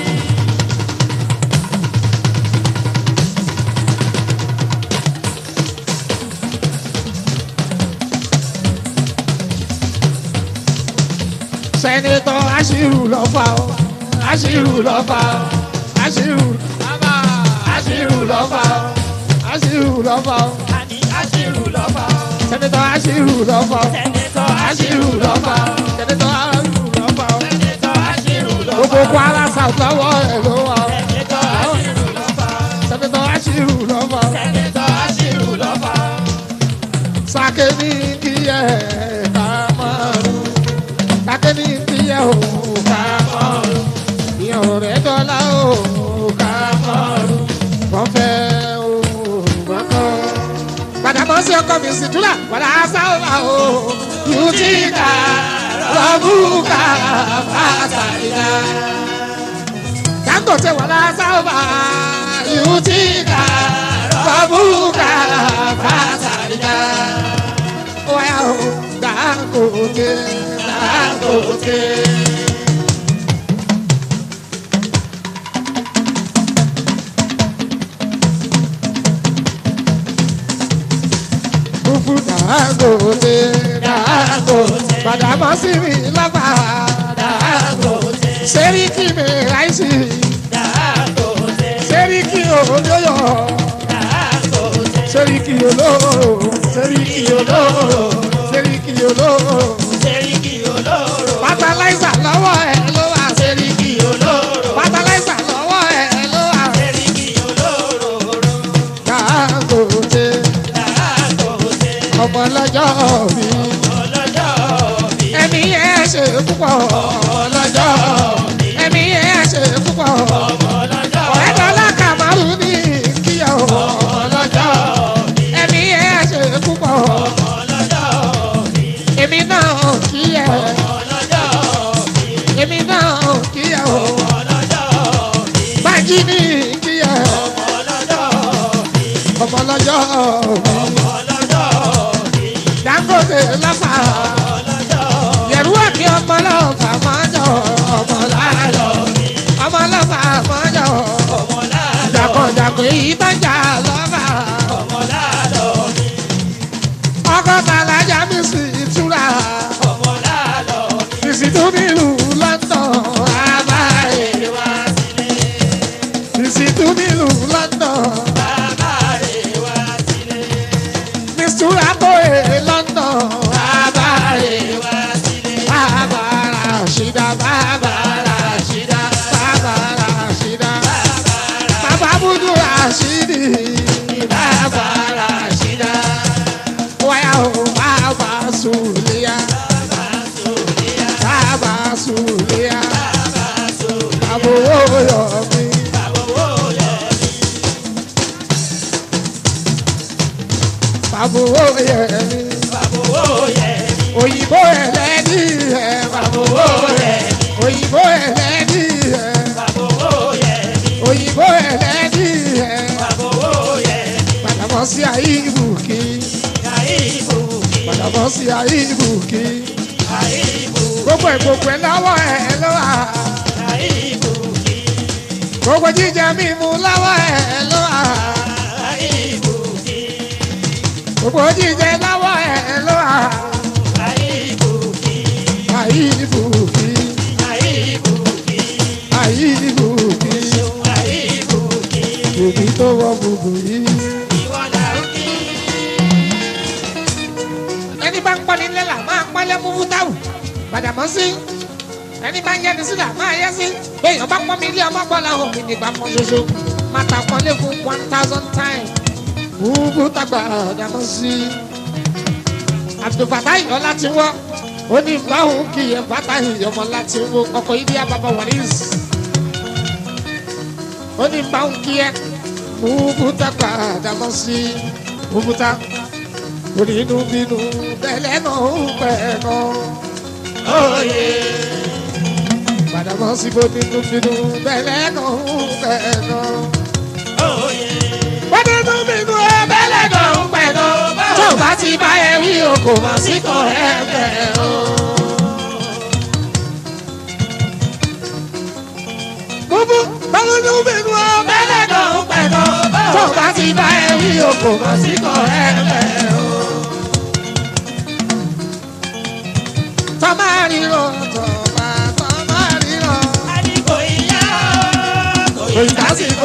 sẹ́nitọ́ aṣírù lọ́fà o aṣírù lọ́fà o aṣírù bàbá aṣírù lọ́fà o aṣírù lọ́fà o àní àṣìrò lọ́fà sẹ́nitọ́ aṣírù lọ́fà o sẹ́nitọ́ aṣírù lọ́fà o sẹ́nitọ́ aṣírù lọ́fà o sẹ́nitọ́ àṣìrò gbogbo lọ́fà kwara south lọ́wọ́ ẹ̀ ló wà o sẹ́nitọ́ àṣìrò lọ́fà sẹ́nitọ́ aṣírù lọ́fà o sẹ́nitọ́ àṣìrò lọ́fà sake ní kíyẹ ká márùn sake ní kíyẹ o ká márùn ìyẹn ò rẹ̀ dọ́là o ká márùn wọ́n fẹ́ o wọ́n kọ́. Gbàdàmọ́ sí ọkọ mi sì dúrà wàlá sáwà o yóò ti kà rọ́bùkà fàtàlíà. Dangote wàlá sáwà yóò ti kà rọ́bùkà fàtàlíà. Wáyà o Dangote Dangote. Dangote Dangote Badamasi mi lọ́ba Dangote, Sẹ́ríkì mi ráìsì Dangote, Sẹ́ríkì olóyọ̀ Dangote, Sẹ́ríkì olóró Sẹ́ríkì olóró Sẹ́ríkì olóró Seriki olóró, Fatalaisa lọ́wọ́ ẹ̀ ló wà Sẹ́ríkì olóró, Fatalaisa lọ́wọ́ ẹ̀ ló wà Seriki olóró, Dangote Dangote, ọmọ lọ́jọ́ mi ọlọ́jọ́ bí, ẹ̀mí ẹ̀ ṣe púpọ̀ ọlọ́jọ́ bí, ẹ̀mí ẹ̀ ṣe púpọ̀ ọlọ́jọ́ ọ̀rẹ́ dọ́là kàmárù ní kíyà o ọlọ́jọ́ bí, ẹ̀mí ẹ̀ ṣe púpọ̀ ọlọ́jọ́ bí, èmi náà kíyà ọlọ́jọ́ bí, èmi náà kíyà o ọlọ́jọ́ bí, bájí ní kíyà ọlọ́jọ́ bí, ọmọ lọ́jọ́ mi ọlọ́jọ́ bí, Dangote lọ́fà ọlọ́jọ́ yẹ̀rú ẹ̀kí ọmọ lọ́fà mọ́jọ́ ọmọ láàlọ́ ọmọ lọ́fà mọ́jọ́ ọmọláàlọ́, jàkọ̀jàkọ̀ èyí bá jà lọ́fà. ọmọláàlọ́ bí, ọgọ́ta alájà mi sì túra ọmọláàlọ́ bí, ìsìtú nílùú London àbáyé wá sílé, ìsìtú nílùú London bàbá rẹ̀ wá sílé, mistura bóyè London àbáyé wá sílé, bàbá Rashida bàbá Rashida bàbá Rashida bàbá Budu Rashidi bàbá Rashida wáyà ó bàbá Suliya bàbá Suliya àbúrò yọ̀mí. Bàbúrò yẹ̀mí. òyìnbó ẹlẹ́dì ẹ̀ bàbúrò rẹ̀ òyìnbó ẹlẹ́dì ẹ̀ òyìnbó ẹlẹ́dì ẹ̀ padàbọ̀ sí ayé ìbùkí padàbọ̀ sí ayé ìbùkí gbogbo ẹ̀ gbogbo ẹ̀ lọ́wọ́ ẹ̀ ló wà gbogbo jíjẹ mímu lọ́wọ́ ẹ̀ ló wà gbogbo jíjẹ lọ́wọ́ ẹ̀ ló wà ayé ìbùkí ayé ìbùkí òbí tó wọ gbogbo yìí. ẹni bá ń pọ́n ní lẹ́la máa pọ́nlẹ́ mú fútáwù gbàdàmọ́ sí ẹni bá ń yẹni sí là máa yẹ sí béèyàn bá pọ́n mi ilé ọmọ pọ́n làwọn mi nígbà kan ṣoṣo máa ta pọ́nlé fún one thousand times wúwú tàgbà gbàdàmọ́ sí. àbdùfàtà ìyọ́ láti wọ́ ó ní báwọn kì í fàtà ìyọmọ láti wọ́ ọkọ̀ ìdí àbàbà wàlíìs ó ní báwọn kì í wúwú tàgbà gbàdàmọ́ sí wúwú tàgbà onínú bínú tẹ́lẹ̀ náà ń pẹ́ náà. Padà bọ́ sí bó nínú bínú tẹ́lẹ̀ náà ń pẹ́ náà. Bó nínú bínú tẹ́lẹ̀ náà ń pẹ́ náà. Tó o bá ti bá ẹ wí o kò mọ̀ sí kọ̀ ẹ bẹ̀ o. Búbú bó nínú bínú tẹ́lẹ̀ náà ń pẹ́ náà. Tó o bá ti bá ẹ wí o kò mọ̀ sí kọ̀ ẹ bẹ̀ o. Tọ́mà ríro tọ́mà tọ́mà ríro. Kò ì dásìkò.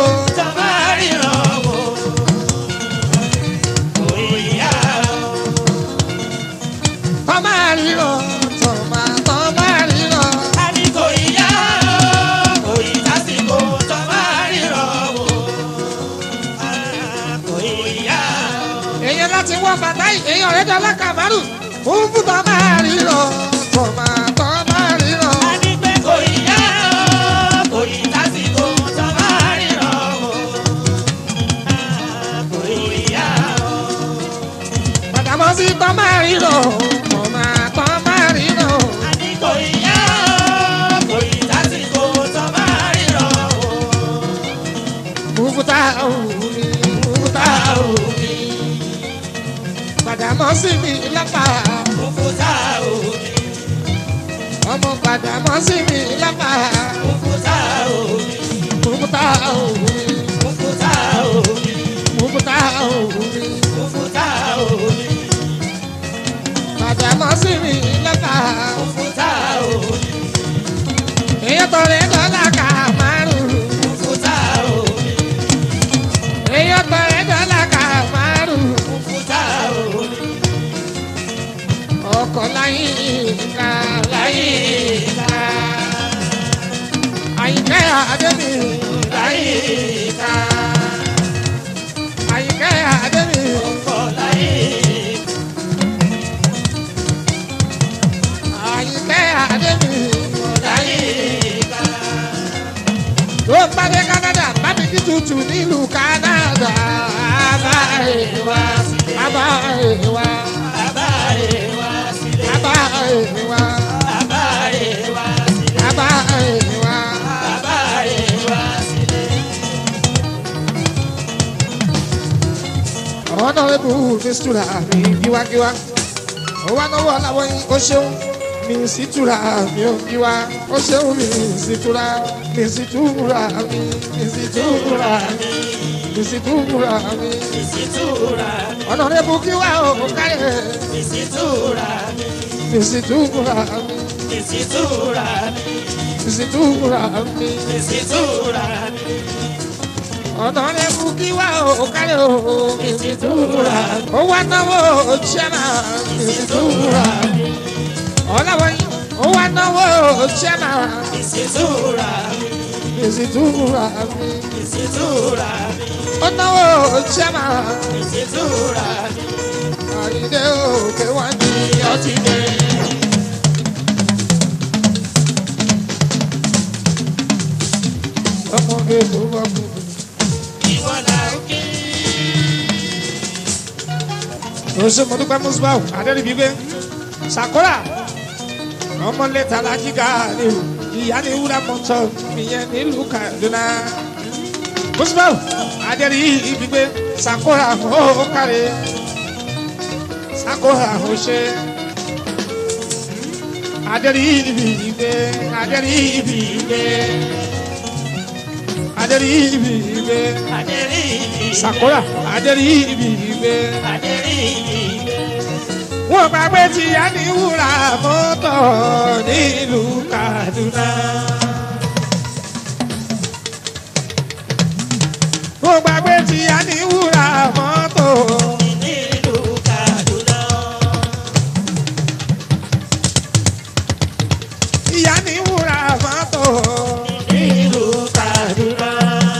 Tọ́mà ríro tọ́mà tọ́mà ríro. Èèyàn láti wọ bàtà èèyàn rẹ̀ dọ́là kàmárù. Fún fún tọ́mà ríro tọ́mà tọ́mà ríro. Bàtàmọ́ sí tọ́mà ríro tọ́mà tọ́mà ríro. Fúfúta òwúmi fúfúta òwúmi. Bàtàmọ́ sí mi lápá. àdàmọ́ sí mi lọ́tà. òkúta òní èèyàn tọrẹ dọ́là ká márùn-ún. òkúta òní èèyàn tọrẹ dọ́là ká márùn-ún. òkúta òní ọkọ̀ láyé ká láyé ká. àyìnkẹ́ àdébí láyé ká. àyìnkẹ́ àdébí ọkọ̀ láyé àyìnkẹ́ àdébí láyé ká tó ń bá dé Canada bá mi kí tutù nílùú Canada. bàbá rẹ̀ wá sílé bàbá rẹ̀ wá bàbá rẹ̀ wá sílé bàbá rẹ̀ wá bàbá rẹ̀ wá sílé bàbá rẹ̀ wá. bàbá rẹ̀ wá sílé honourable mistura mi giwagiwa ó wá náwó aláwọ̀ yín ó ṣeun mi sì túra mi ò giwa ó ṣeun mi sì túra mi sì túra mi mi sì túra mi mi sì túra mi ìsìtúra mi honourable giwa ó kárẹ̀ ìsìtúra mi mi sì túra mi ìsìtúra mi mi sì túra mi ìsìtúra mi honourable giwa ó kárẹ̀ ó mi sì túra ó wá náwó chairman mi sì túra mi ọ̀làwọ̀ yín ó wá náwó chairman. ìsìtúra mi Ìsìtúra mi. ìsìtúra mi Ó náwó ṣẹ́mà. ìsìtúra mi Àyíndé òkè wá ní ọtí dé. Ọmọge tó bá kú. ìwọ là ń kí Oṣù Mọ̀dúpẹ́ Mùsùlùmí Adẹ́rìbí gbé. Sàkórà. Ọmọ lẹ́tà lájígà ni o. Ìyá ni wúrà mọ́tò ìyẹn nílùú Kaduna. Mùsùlùmí Adẹ́rìbí gbé. Sàkórà ó kárẹ̀. Sàkórà ó ṣe. Adẹ́rìbí gbé. Adẹ́rìbí gbé. Adẹ́rìbí gbé. adẹ́rì mi Sàkórà Adẹ́rìbí gbé. adẹ́rì mi wọ́n gbàgbé tí a ní wúrà mọ́tò nílùú Kaduna. wọ́n gbàgbé tí a ní wúrà mọ́tò. nílùú Kaduna ìyá ní wúrà mọ́tò. nílùú Kaduna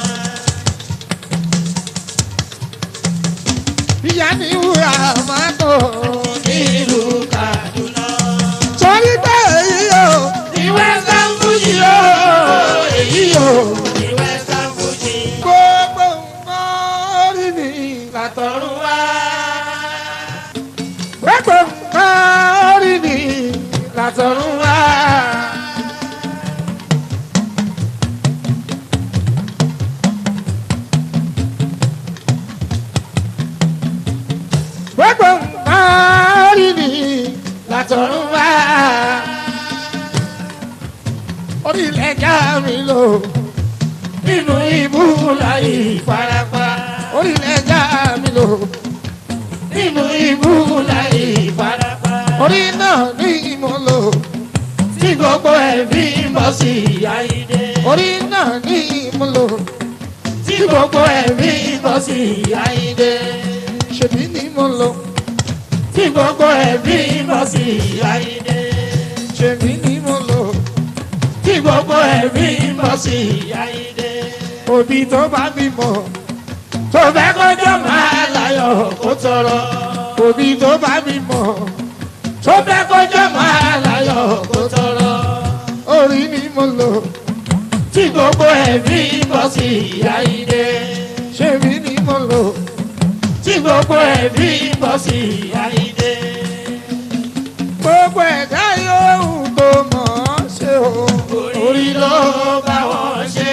ìyá ní wúrà mọ́tò. nílùú Kaduna torí pé èyí o ìwé sanfújì o èyí o ìwé sanfújì gbogbo nǹkan orí mi látọ̀run tọ̀run wá gbogbo nǹkan orí mi látọ̀run wá. gbogbo nǹkan orí mi látọ̀run wá. orílẹ̀ ẹja mi lò nínú ibú láyé ìfarapa. orílẹ̀ ẹja mi lò nínú ibú láyé ìfarapa. orí náà ní ìmọ̀lò tí gbogbo ẹ̀ fi ń bọ̀ sí ìyá ìdè. orí náà ní ìmọ̀lò tí gbogbo ẹ̀ fi ń bọ̀ sí ìyá ìdè. ṣèbí ní ìmọ̀lò tí gbogbo ẹ̀ fi ń bọ̀ sí ìyá ìdè. ṣèbí ní ìmọ̀lò tí gbogbo ẹ̀ fi ń bọ̀ sí ìyá ìdè. òbí tó bá bímọ tó fẹ́ kọjọ́ máa láyọ̀ kó tọrọ. òbí tó bá bímọ tó fẹ́ kọjọ́ máa láyọ̀ kó tọrọ. orí ni mo lò tí gbogbo ẹ̀mí bọ́ sí ìyá ilé. ṣèbí ni mo lò tí gbogbo ẹ̀mí bọ́ sí ìyá ilé. gbogbo ẹ̀dá yòówù tó mọ̀ ọ́ ṣe o. orí ló bá wọn ṣe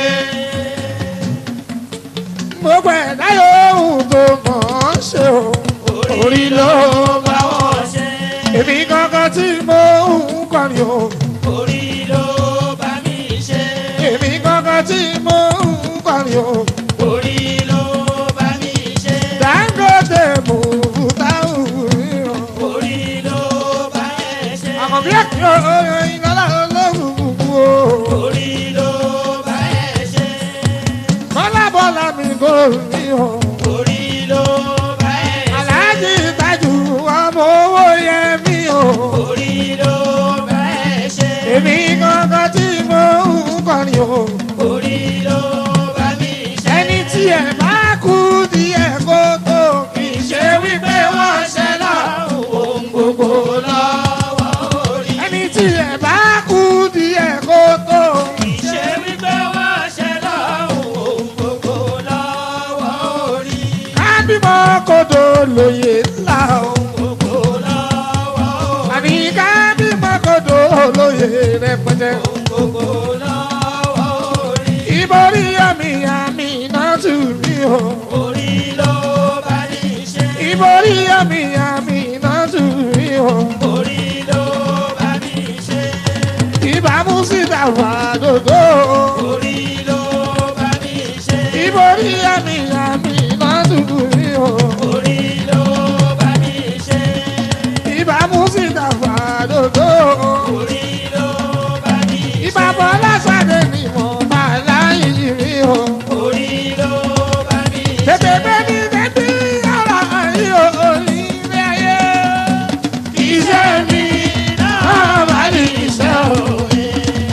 gbogbo ẹ̀dá yòówù tó mọ̀ ọ́ ṣe o. orí ló bá wọn ṣe èmi kankan tí mo ń kọrin o. orí ló bá mi ṣe èmi kankan tí mo ń kọrin o. orí ló bá mi ṣe Dangote mú táwọn ríran. orí ló bá àbí ẹ̀kí oyin lọ́la olóògùn o. orí ló bá ẹ ṣe. bọ́lá bọ́lá mi kò ní o. orí ló bá ẹ ṣe. aláàjì ìtajú ọmọ owó yẹ mí o. orí ló bá ẹ ṣe. èmi gangan tí mo ń kọrin o. orí ló bá mi ṣe. ẹni tí ẹ bá kú díẹ̀ kó tó kì í ṣe wípé wọ́n ṣe lọ. ohun gbogbo lọ́wọ́ orí. ẹni tí ẹ bá kú díẹ̀ kó tó. ìṣe wípé wọ́n ṣe lọ́hùn ohun gbogbo lọ́wọ́ orí. kábímọ kodo lóye ńlá o. gbogbo lọ́wọ́ orí. àní kábímọ kodo lóye rẹpẹtẹ. gbogbo lọ́wọ́ orí. ìborí àmì àmì náà tù mí o. orí ló bá ní ṣe. ìborí àmì àmì náà tù mí o. orí ló bá ní ṣe. ìbámu síta wà dòdò. orí ló bá ní ṣe. ìborí àmì àmì náà tù mí o. orí ló bá ní ṣe. ìbámu síta wà dòdò. orí ló bá ní ṣe. ìbàbọ̀ lásàdé ni mo máa láyé mi o. orí ló bá ní ṣe. tètè bẹ́ẹ̀ni bẹ́ẹ̀ni ara ayé òní ilé ayé. iṣẹ́ mi náà bá ní iṣẹ́ òní.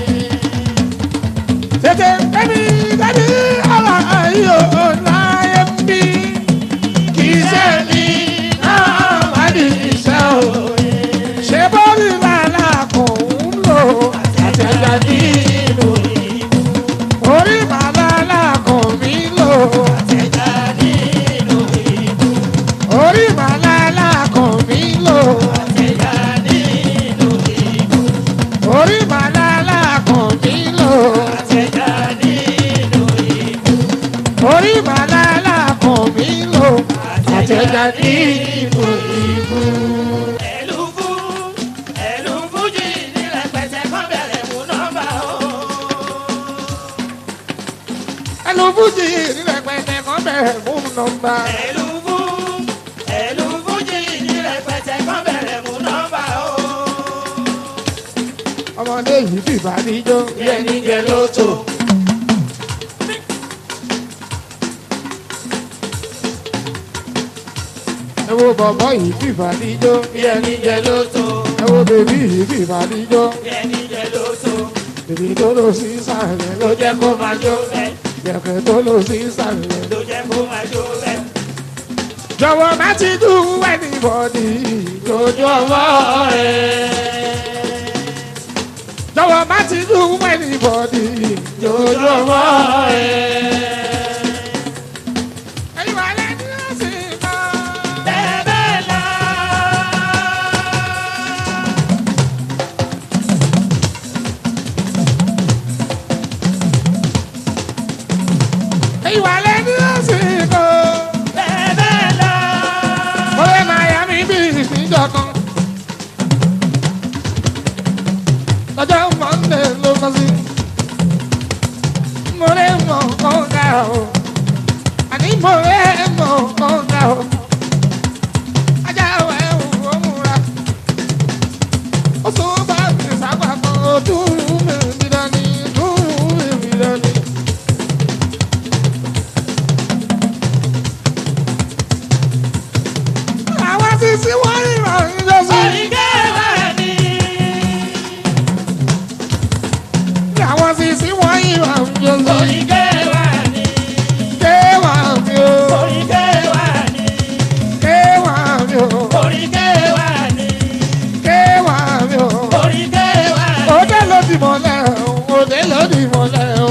tètè bẹ́ẹ̀ni bẹ́ẹ̀ni ara ayé òní ayé ń bí. iṣẹ́ mi náà bá ní iṣẹ́ òní. ṣé bọ́ọ̀lù làlá kò ń lò àtẹ̀jà nínú ìbú. orí màlálà kò mí lò. Ẹja nínú ìbú. orí màlálà kàn mí lò Ẹja nínú ìbú. orí màlálà kàn mí lò Ẹja nínú ìbú. orí màlálà kàn mí lò àtẹ̀jà nínú ìbú. Ẹ̀lúfú, ẹ̀lúfújì ní rẹpẹtẹ kán bẹ̀rẹ̀ mú nọ́mbà o. ẹnu fújì nílẹ̀ pẹ̀tẹ̀ kan bẹ̀rẹ̀ mú nọ́mbà. Ẹ̀lúfú, ẹ̀lúfújì ní rẹpẹtẹ kán bẹ̀rẹ̀ mú nọ́mbà o. ọmọdé yìí fìbá níjó bí ẹni jẹ lóto. ẹ wo bọ̀bọ̀ yìí fìbá níjó bí ẹni jẹ lóto. ẹ wo bèbí yìí fìbá níjó. Bí ẹni jẹ lóso, Èmi tó lọ sí ìsàlẹ̀ ló jẹ́ kó máa jó. Yẹ̀kẹ̀ tó lọ sí ìsàlẹ̀. ló jẹ́ kó máa jó bẹ́ẹ̀. Jọ̀wọ́ má ti dùn anybody lójú ọwọ́ rẹ̀. Jọ̀wọ́ má ti dùn anybody lójú ọwọ́ rẹ̀. Ẹ̀yin wà lẹ́nu ọ̀sìn kan. Bẹ́ẹ̀ la. Ẹ̀yin wà lẹ́nu ọ̀sìn kan. Bẹ́ẹ̀ la. Mo lè máa yá mi bí ìpínjọ kan. Lọ́jọ́ Mọ́ndé ló kọ́ sí. Mo lè mọ̀ kọ́ńgà o. Àní mo lè mọ̀ kọ́ńgà o. Ajá wẹ̀ wò ó múra. Ó tún bá mi sábà kan ó dúró mi bí dání, dúró mi bí dání. Àwọn sísí wọ́n rí ìrọ̀rùn lọ sí. Àwọn sísí wọ́n rí ìrọ̀rùn lọ sí. Kéwà mi o, kéwà mi o, kéwà mi o. Òde ló di mọ́lẹ̀ o, òde ló di mọ́lẹ̀ o.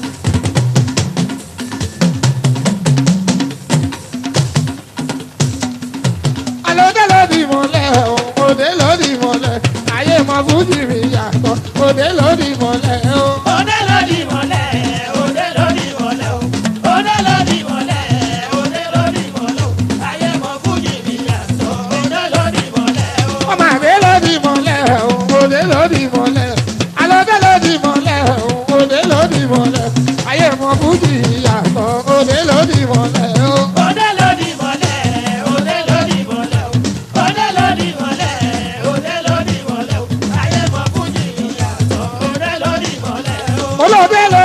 Àlòdé ló di mọ́lẹ̀ o, òde ló di mọ́lẹ̀. Ayé mọ fújì mi yàtọ̀, òde ló di mọ́lẹ̀ o. Ọmọ àgbé ló di mọ́lẹ̀ o, òde ló di mọ́lẹ̀. Àlòdé ló di mọ́lẹ̀ o, òde ló di mọ́lẹ̀. Ayé mọ fújì yàtọ̀, òde ló di mọ́lẹ̀ o.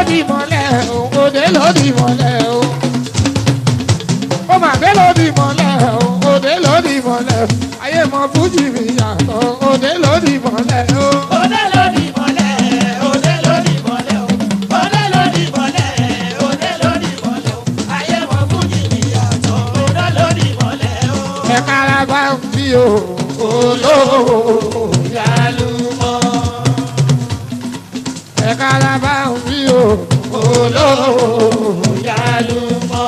lòdì mọ́lẹ̀ o òde lòdì mọ́lẹ̀ o. ó mà dé lòdì mọ́lẹ̀ o òde lòdì mọ́lẹ̀ o. ayé mọ fújì mi yàtọ̀ òde lòdì mọ́lẹ̀ o. Òde lódì mọ́lẹ̀, òde lódì mọ́lẹ̀ o. Òde lódì mọ́lẹ̀, òde lódì mọ́lẹ̀ o. Ayé mọ fújì mi yàtọ̀, òde lódì mọ́lẹ̀ o. ẹ kára bá ń bí o olówó yálùmọ́. ẹ kára bá ń bí o olówó yálùmọ́.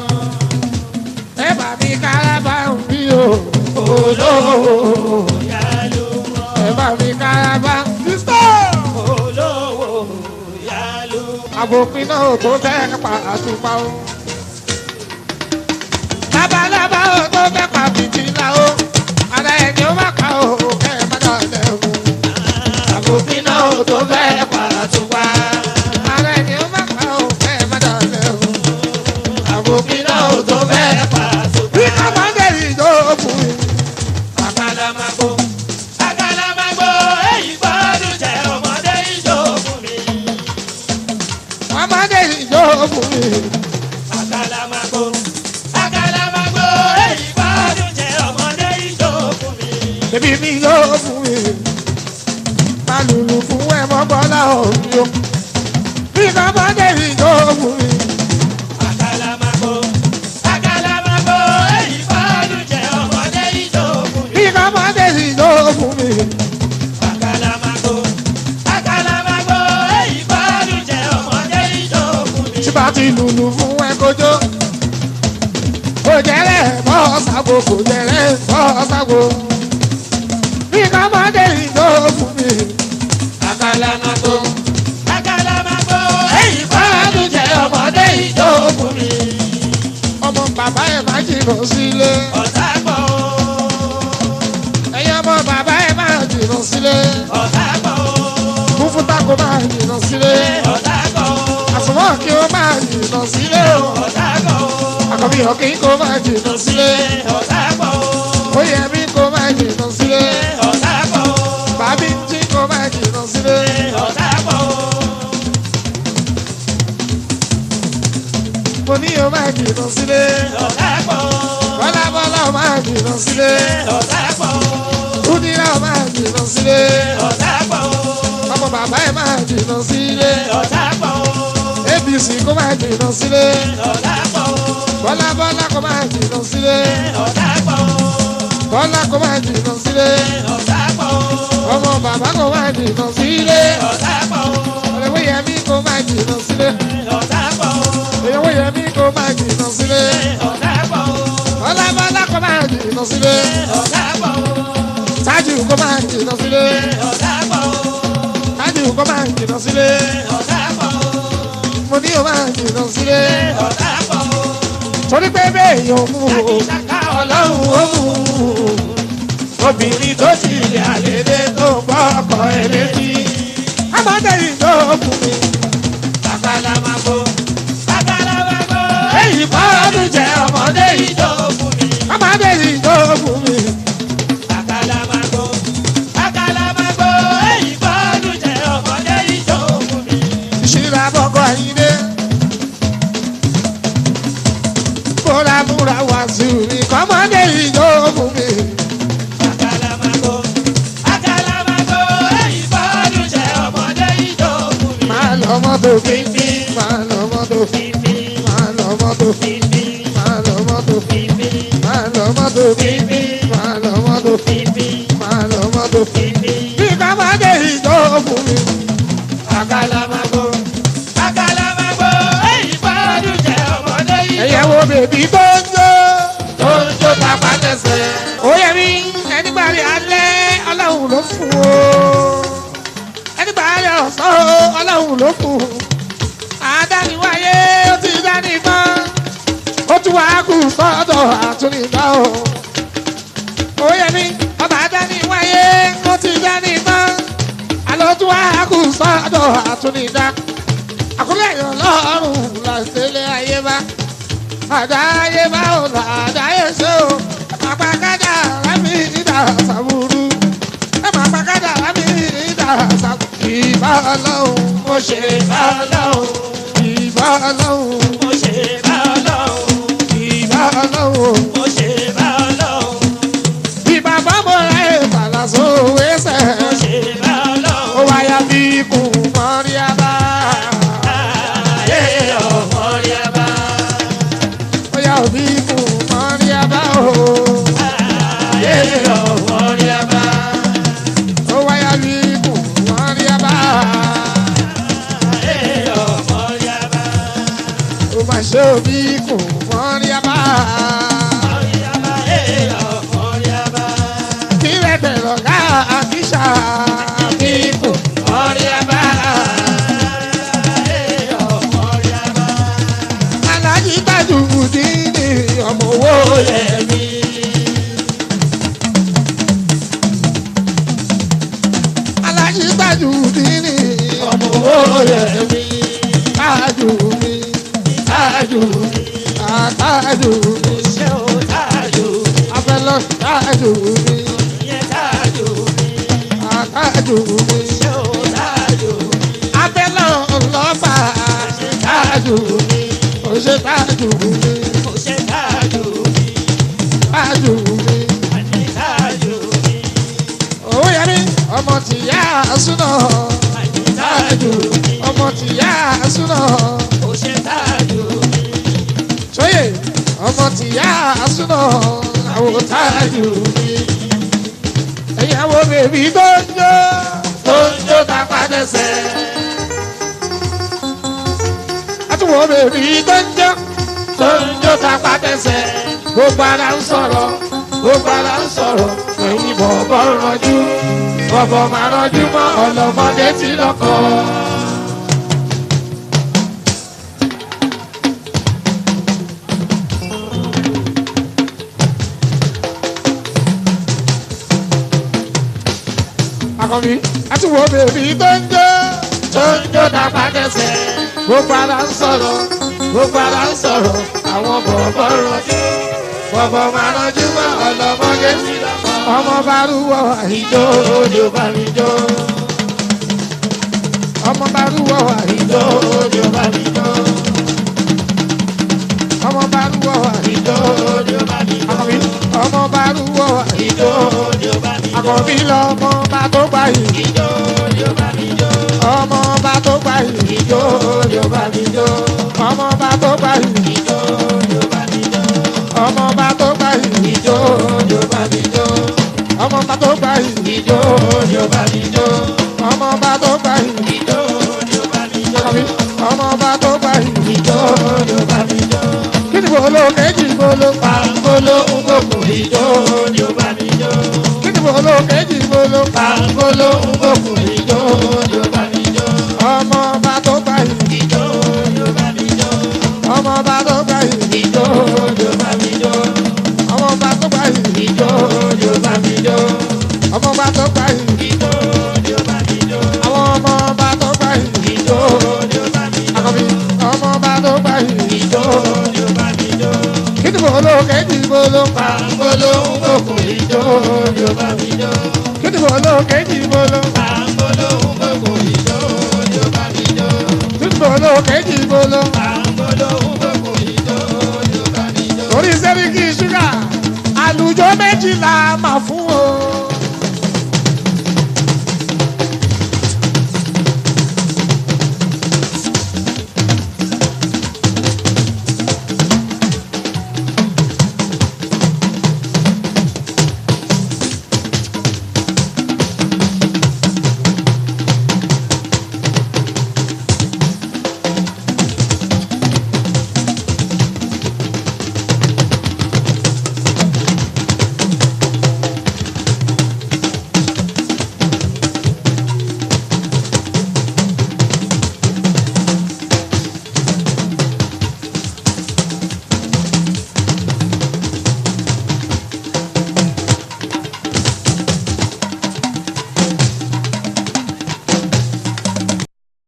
ẹ bá mi kára bá ń bí o olówó Yálùmọ́, ẹ bá mi kára bá ń bí o. olówó yálùmọ́. àbòpin náà ò tó fẹ́ pa àtùpà o. labalábá ò tó fẹ́ pa fìtílà o. ara ẹni ó má pa o kẹ́ ẹ má dà lẹ́hùn. àbòpin náà ò tó fẹ́ pa àtùpà. ara ẹni ó má pa o kẹ́ ẹ má dà lẹ́hùn. àbòpin náà ò tó fẹ́ pa. bí kọ́mọ́dé yìí yóò fún mi. Àkàlàmàgbò, àkàlàmàgbò, èyí gbọ́dún jẹ́ ọmọdé ìjọ fún mi. kọ́mọ́dé yìí yóò fún mi. Àkàlàmàgbò, àkàlàmàgbò, èyí gbọ́dún jẹ́ ọmọdé ìjọ fún mi. Bébí mi yóò fún mi. Má lùlù fún ẹ mọ́ bọ́lá òbí o. Bí kọ́mọ́dé mi yóò fún mi. Àkàlàmàgbò, àkàlàmàgbò, èyí gbọ́dún jẹ́ ọmọdé ìjọ fún mi. Bí kọ́mọ́dé mi yóò fún mi. Àkàlàmàgbò, àkàlàmàgbò, èyí gbọ́dún jẹ́ ọmọdé ìjọ fún mi. Tí bá ti lùlù fún ẹ kójó. Kò jẹ́rẹ̀ bọ́ ságo, kò jẹ́rẹ̀ bọ́ ságo. Bí kọ́mọ́dé mi yóò fún mi. Àkàlàmàgbò, àkàlàmàgbò, èyí gbọ́dún jẹ́ ọmọdé ìjọ fún mi. Ọmọ bàbá ẹ̀ má jìnnà sílé. Ọ̀tá gbọ́ o, Ẹ̀yin ọmọ bàbá ẹ̀ má jìnnà sílé. ọ̀tá gbọ́ o, Fúnfúta kò má jìnnà sílé. ọ̀tá gbọ́ o, àsùnwọ̀n kí ó máa jìnnà sílé o. ọ̀tá gbọ́ o, àkọ́bí ọ̀kí kó máa jìnnà sílé. ọ̀tá gbọ́ o, oyè mi kó máa jìnnà sílé. ọ̀tá gbọ́ o, bàbí ń jí kó máa jìnnà sílé. ọ̀tá gbọ́ o, mo ní o máa jìnnà sílé. ọ̀tá gbọ́ o, bọ́lá bọ́lá o máa jìnnà sílé. ọ̀tá gbọ́ o, kúndínlá o máa jìnnà sílé. ọ̀tá gbọ́ o, ọmọ bàbá ẹ̀ máa jìnnà sílé. ọ̀tá gbọ́ o, abc kó máa jìnnà sílé. ọ̀tá gbọ́ o, bọ́lá bọ́lá kó máa jìnnà sílé. ọ̀tá gbọ́ o, bọ́lá kó máa jìnnà sílé. ọ̀tá gbọ́ o, ọmọ bàbá kó máa jìnnà sílé. ọ̀tá gbọ́ o, ọ̀rẹ́wé yẹmí kó máa jìnnà sílé. ọ̀tá gbọ́ o, ìyàwó yẹmí kó máa jìnnà sílé. ọ̀tá gbọ́ o, bọ́lá bọ́lá kó máa jìnnà sílé. ọ̀tá gbọ́ o, tájù kó máa jìnnà sílé. ọ̀tá gbọ́ o, tájù kó máa jìnnà sílé. ọ̀tá gbọ́ o, mo ní o máa jìnnà sílé. ọ̀tá gbọ́ o. torí pé bẹ́ẹ̀ yóò mú o. Ṣàkà ọlọ́run ó mú o. obìnrin tó ti lè àlédè tó gbọ́ ọkọ ẹ̀ létí. ọmọdé yìí ló kù mí. Àkàlàmàgbò, àkàlàmàgbò, èyí bá ọdún jẹ ọmọdé yìí. ìjọ fún mi. ọmọdé yìí ló kù mí. Àkàlàmàgbò, àkàlàmàgbò, èyí gbọ́dún jẹ́ ọmọdé ìjọ fún mi. ìṣirà bọ́kọ̀ àyíndé. kóra múra wá sí mi kọ́mọdé yìí yóò fún mi. Àkàlàmàgbò, àkàlàmàgbò, èyí gbọ́dún jẹ́ ọmọdé ìjọ fún mi. máa lọ mọ́tò fífi máa lọ mọ́tò Fífi, máa lọ mọ́tò fífi, máa lọ mọ́tò fífi, máa lọ mọ́tò fífi, máa lọ mọ́tò fífi, máa lọ mọ́tò. fífi. bí kọ́mọdé yìí yóò fún mi. Àkàlàmàgbò, àkàlàmàgbò, èyí gbọ́dún jẹ́ ọmọdé ìjọ ẹ̀yẹ wo bèbí tó ń jó tó ń jó tapá tẹsẹ̀. ó yẹ mí ẹnigbà rí alẹ́ ọlọ́run ló fún o ẹnigbà rí ọ̀sán o ọlọ́run ló fún o àdániwáyé ó ti dání tán ó tún wá kù sọ́dọ̀ àtúnidá o. ó yẹ mí ọba àdániwáyé ó ti dání tán àlọ́ tún wá kù sọ́dọ̀ àtúnidá àkúrẹ́ èèyàn lọ́rùn làṣẹlẹ̀ ayé bá àdáyé bá ò là àdáyé ṣe o àpàkádà rámi ìdá sàbúrú ẹ máa pàkádà rámi ìdá sàbúrú ìbá ọlọ́run ó ṣe bá ọlọ́run ìbá ọlọ́run mo ṣe bá ọlọ́run ìbá ọlọ́run mo ṣe bá ọlọ́run ìbá bábọ̀ rẹ̀ fàlàsó wẹ́sẹ̀ mo ṣe bá ó ọlọ́run wáyà bí ikú mọ́rí abá ayé ọmọ rí a bá ó yà bí ikú mọ́rí abá o ayé ọmọ rí a bá ó wáyà bí ikú mọ́rí abá ayé ọmọ rí a bá ó má ṣe òbí ikú mọ́rí abá ayé ọmọ rí a bá kí rẹ̀ bẹ̀rọ̀ ká àkíṣà bí ikú mọ́rí abá. ayé ọmọ rí a bá alájí gbàdú dídì ọmọ owó yẹ mí. alájí gbàdú dídì ọmọ owó yẹ mí. tájú mi tájú mi àtájú mi ṣé o tájú afẹlọ tájú mi yẹn tájú àtájú mi ṣé o tájú afẹlọ ọlọpàá tájú mi òṣè tájú mi mo ṣe tájú tájú mi. àní tájú owó yẹn mi ọmọ tìyá súná àní tájú ọmọ tìyá súná mo ṣe tájú sóyè ọmọ tìyá súná àwọn tájú mi ẹ̀yin àwọn bèbí tó ń jó tó ń jó tá a padà sẹ́ àtúwọ̀ bèbí tó ń jó tó ń jó tá a padà sẹ́ gbogbo ara ń sọ̀rọ̀ gbogbo ara ń sọ̀rọ̀ ẹ̀yin bọ̀bọ̀ rànjú bọ̀bọ̀ máa rànjú mọ́ ọlọ́mọdé tí lọ́kọ̀. Akọ̀bí àtúwọ̀ bèbí tó ń jó tó ń jó dàgbà dẹ́sẹ̀ gbogbo ara ń sọ̀rọ̀ gbogbo ara ń sọ̀rọ̀ àwọn bọ̀bọ̀ rànjú bọ̀bọ̀ máa rànjú mọ́ ọlọ́mọdé tí lọ́kọ̀. ọmọ bá rúwọ́ àìjó ló bá mi jó ọmọ bá rúwọ́ àìjó ló bá mi jó ọmọ bá rúwọ́ àìjó ló bá mi jó Àkànbí ọmọ bá rúwọ́ àìjó Àkànbí lọmọ bá tó gbà yìí ọmọ bá tó gbà yìí ló bá mi jó ọmọ bá tó gbà yìí ọmọ bá tó gbà yìí ló bá mi jó ọmọ bá tó gbà yìí ló bá mi jó ọmọ bá tó gbà yìí Àkànbí ọmọ bá tó gbà yìí ló bá mi jó kí ni bolo kejì bolo pàǹgolo ngoko ìjó kí ni bolo kejì bolo pàǹgolo ngoko ìjó ọmọ bá tó gbà yìí ọmọ bá tó gbà yìí ọmọ bá tó gbà yìí ọmọ bá tó gbà yìí àwọn ọmọ bá tó gbà yìí Àkànbí ọmọ bá tó gbà yìí kí ni bolo kejì bolo pàǹgolo ngoko ìjó kí ni bolo kejì bolo kí ni bolo kejì bolo orí sẹ́ríkì ṣúgà àlùjọ méjìlá máa fún o.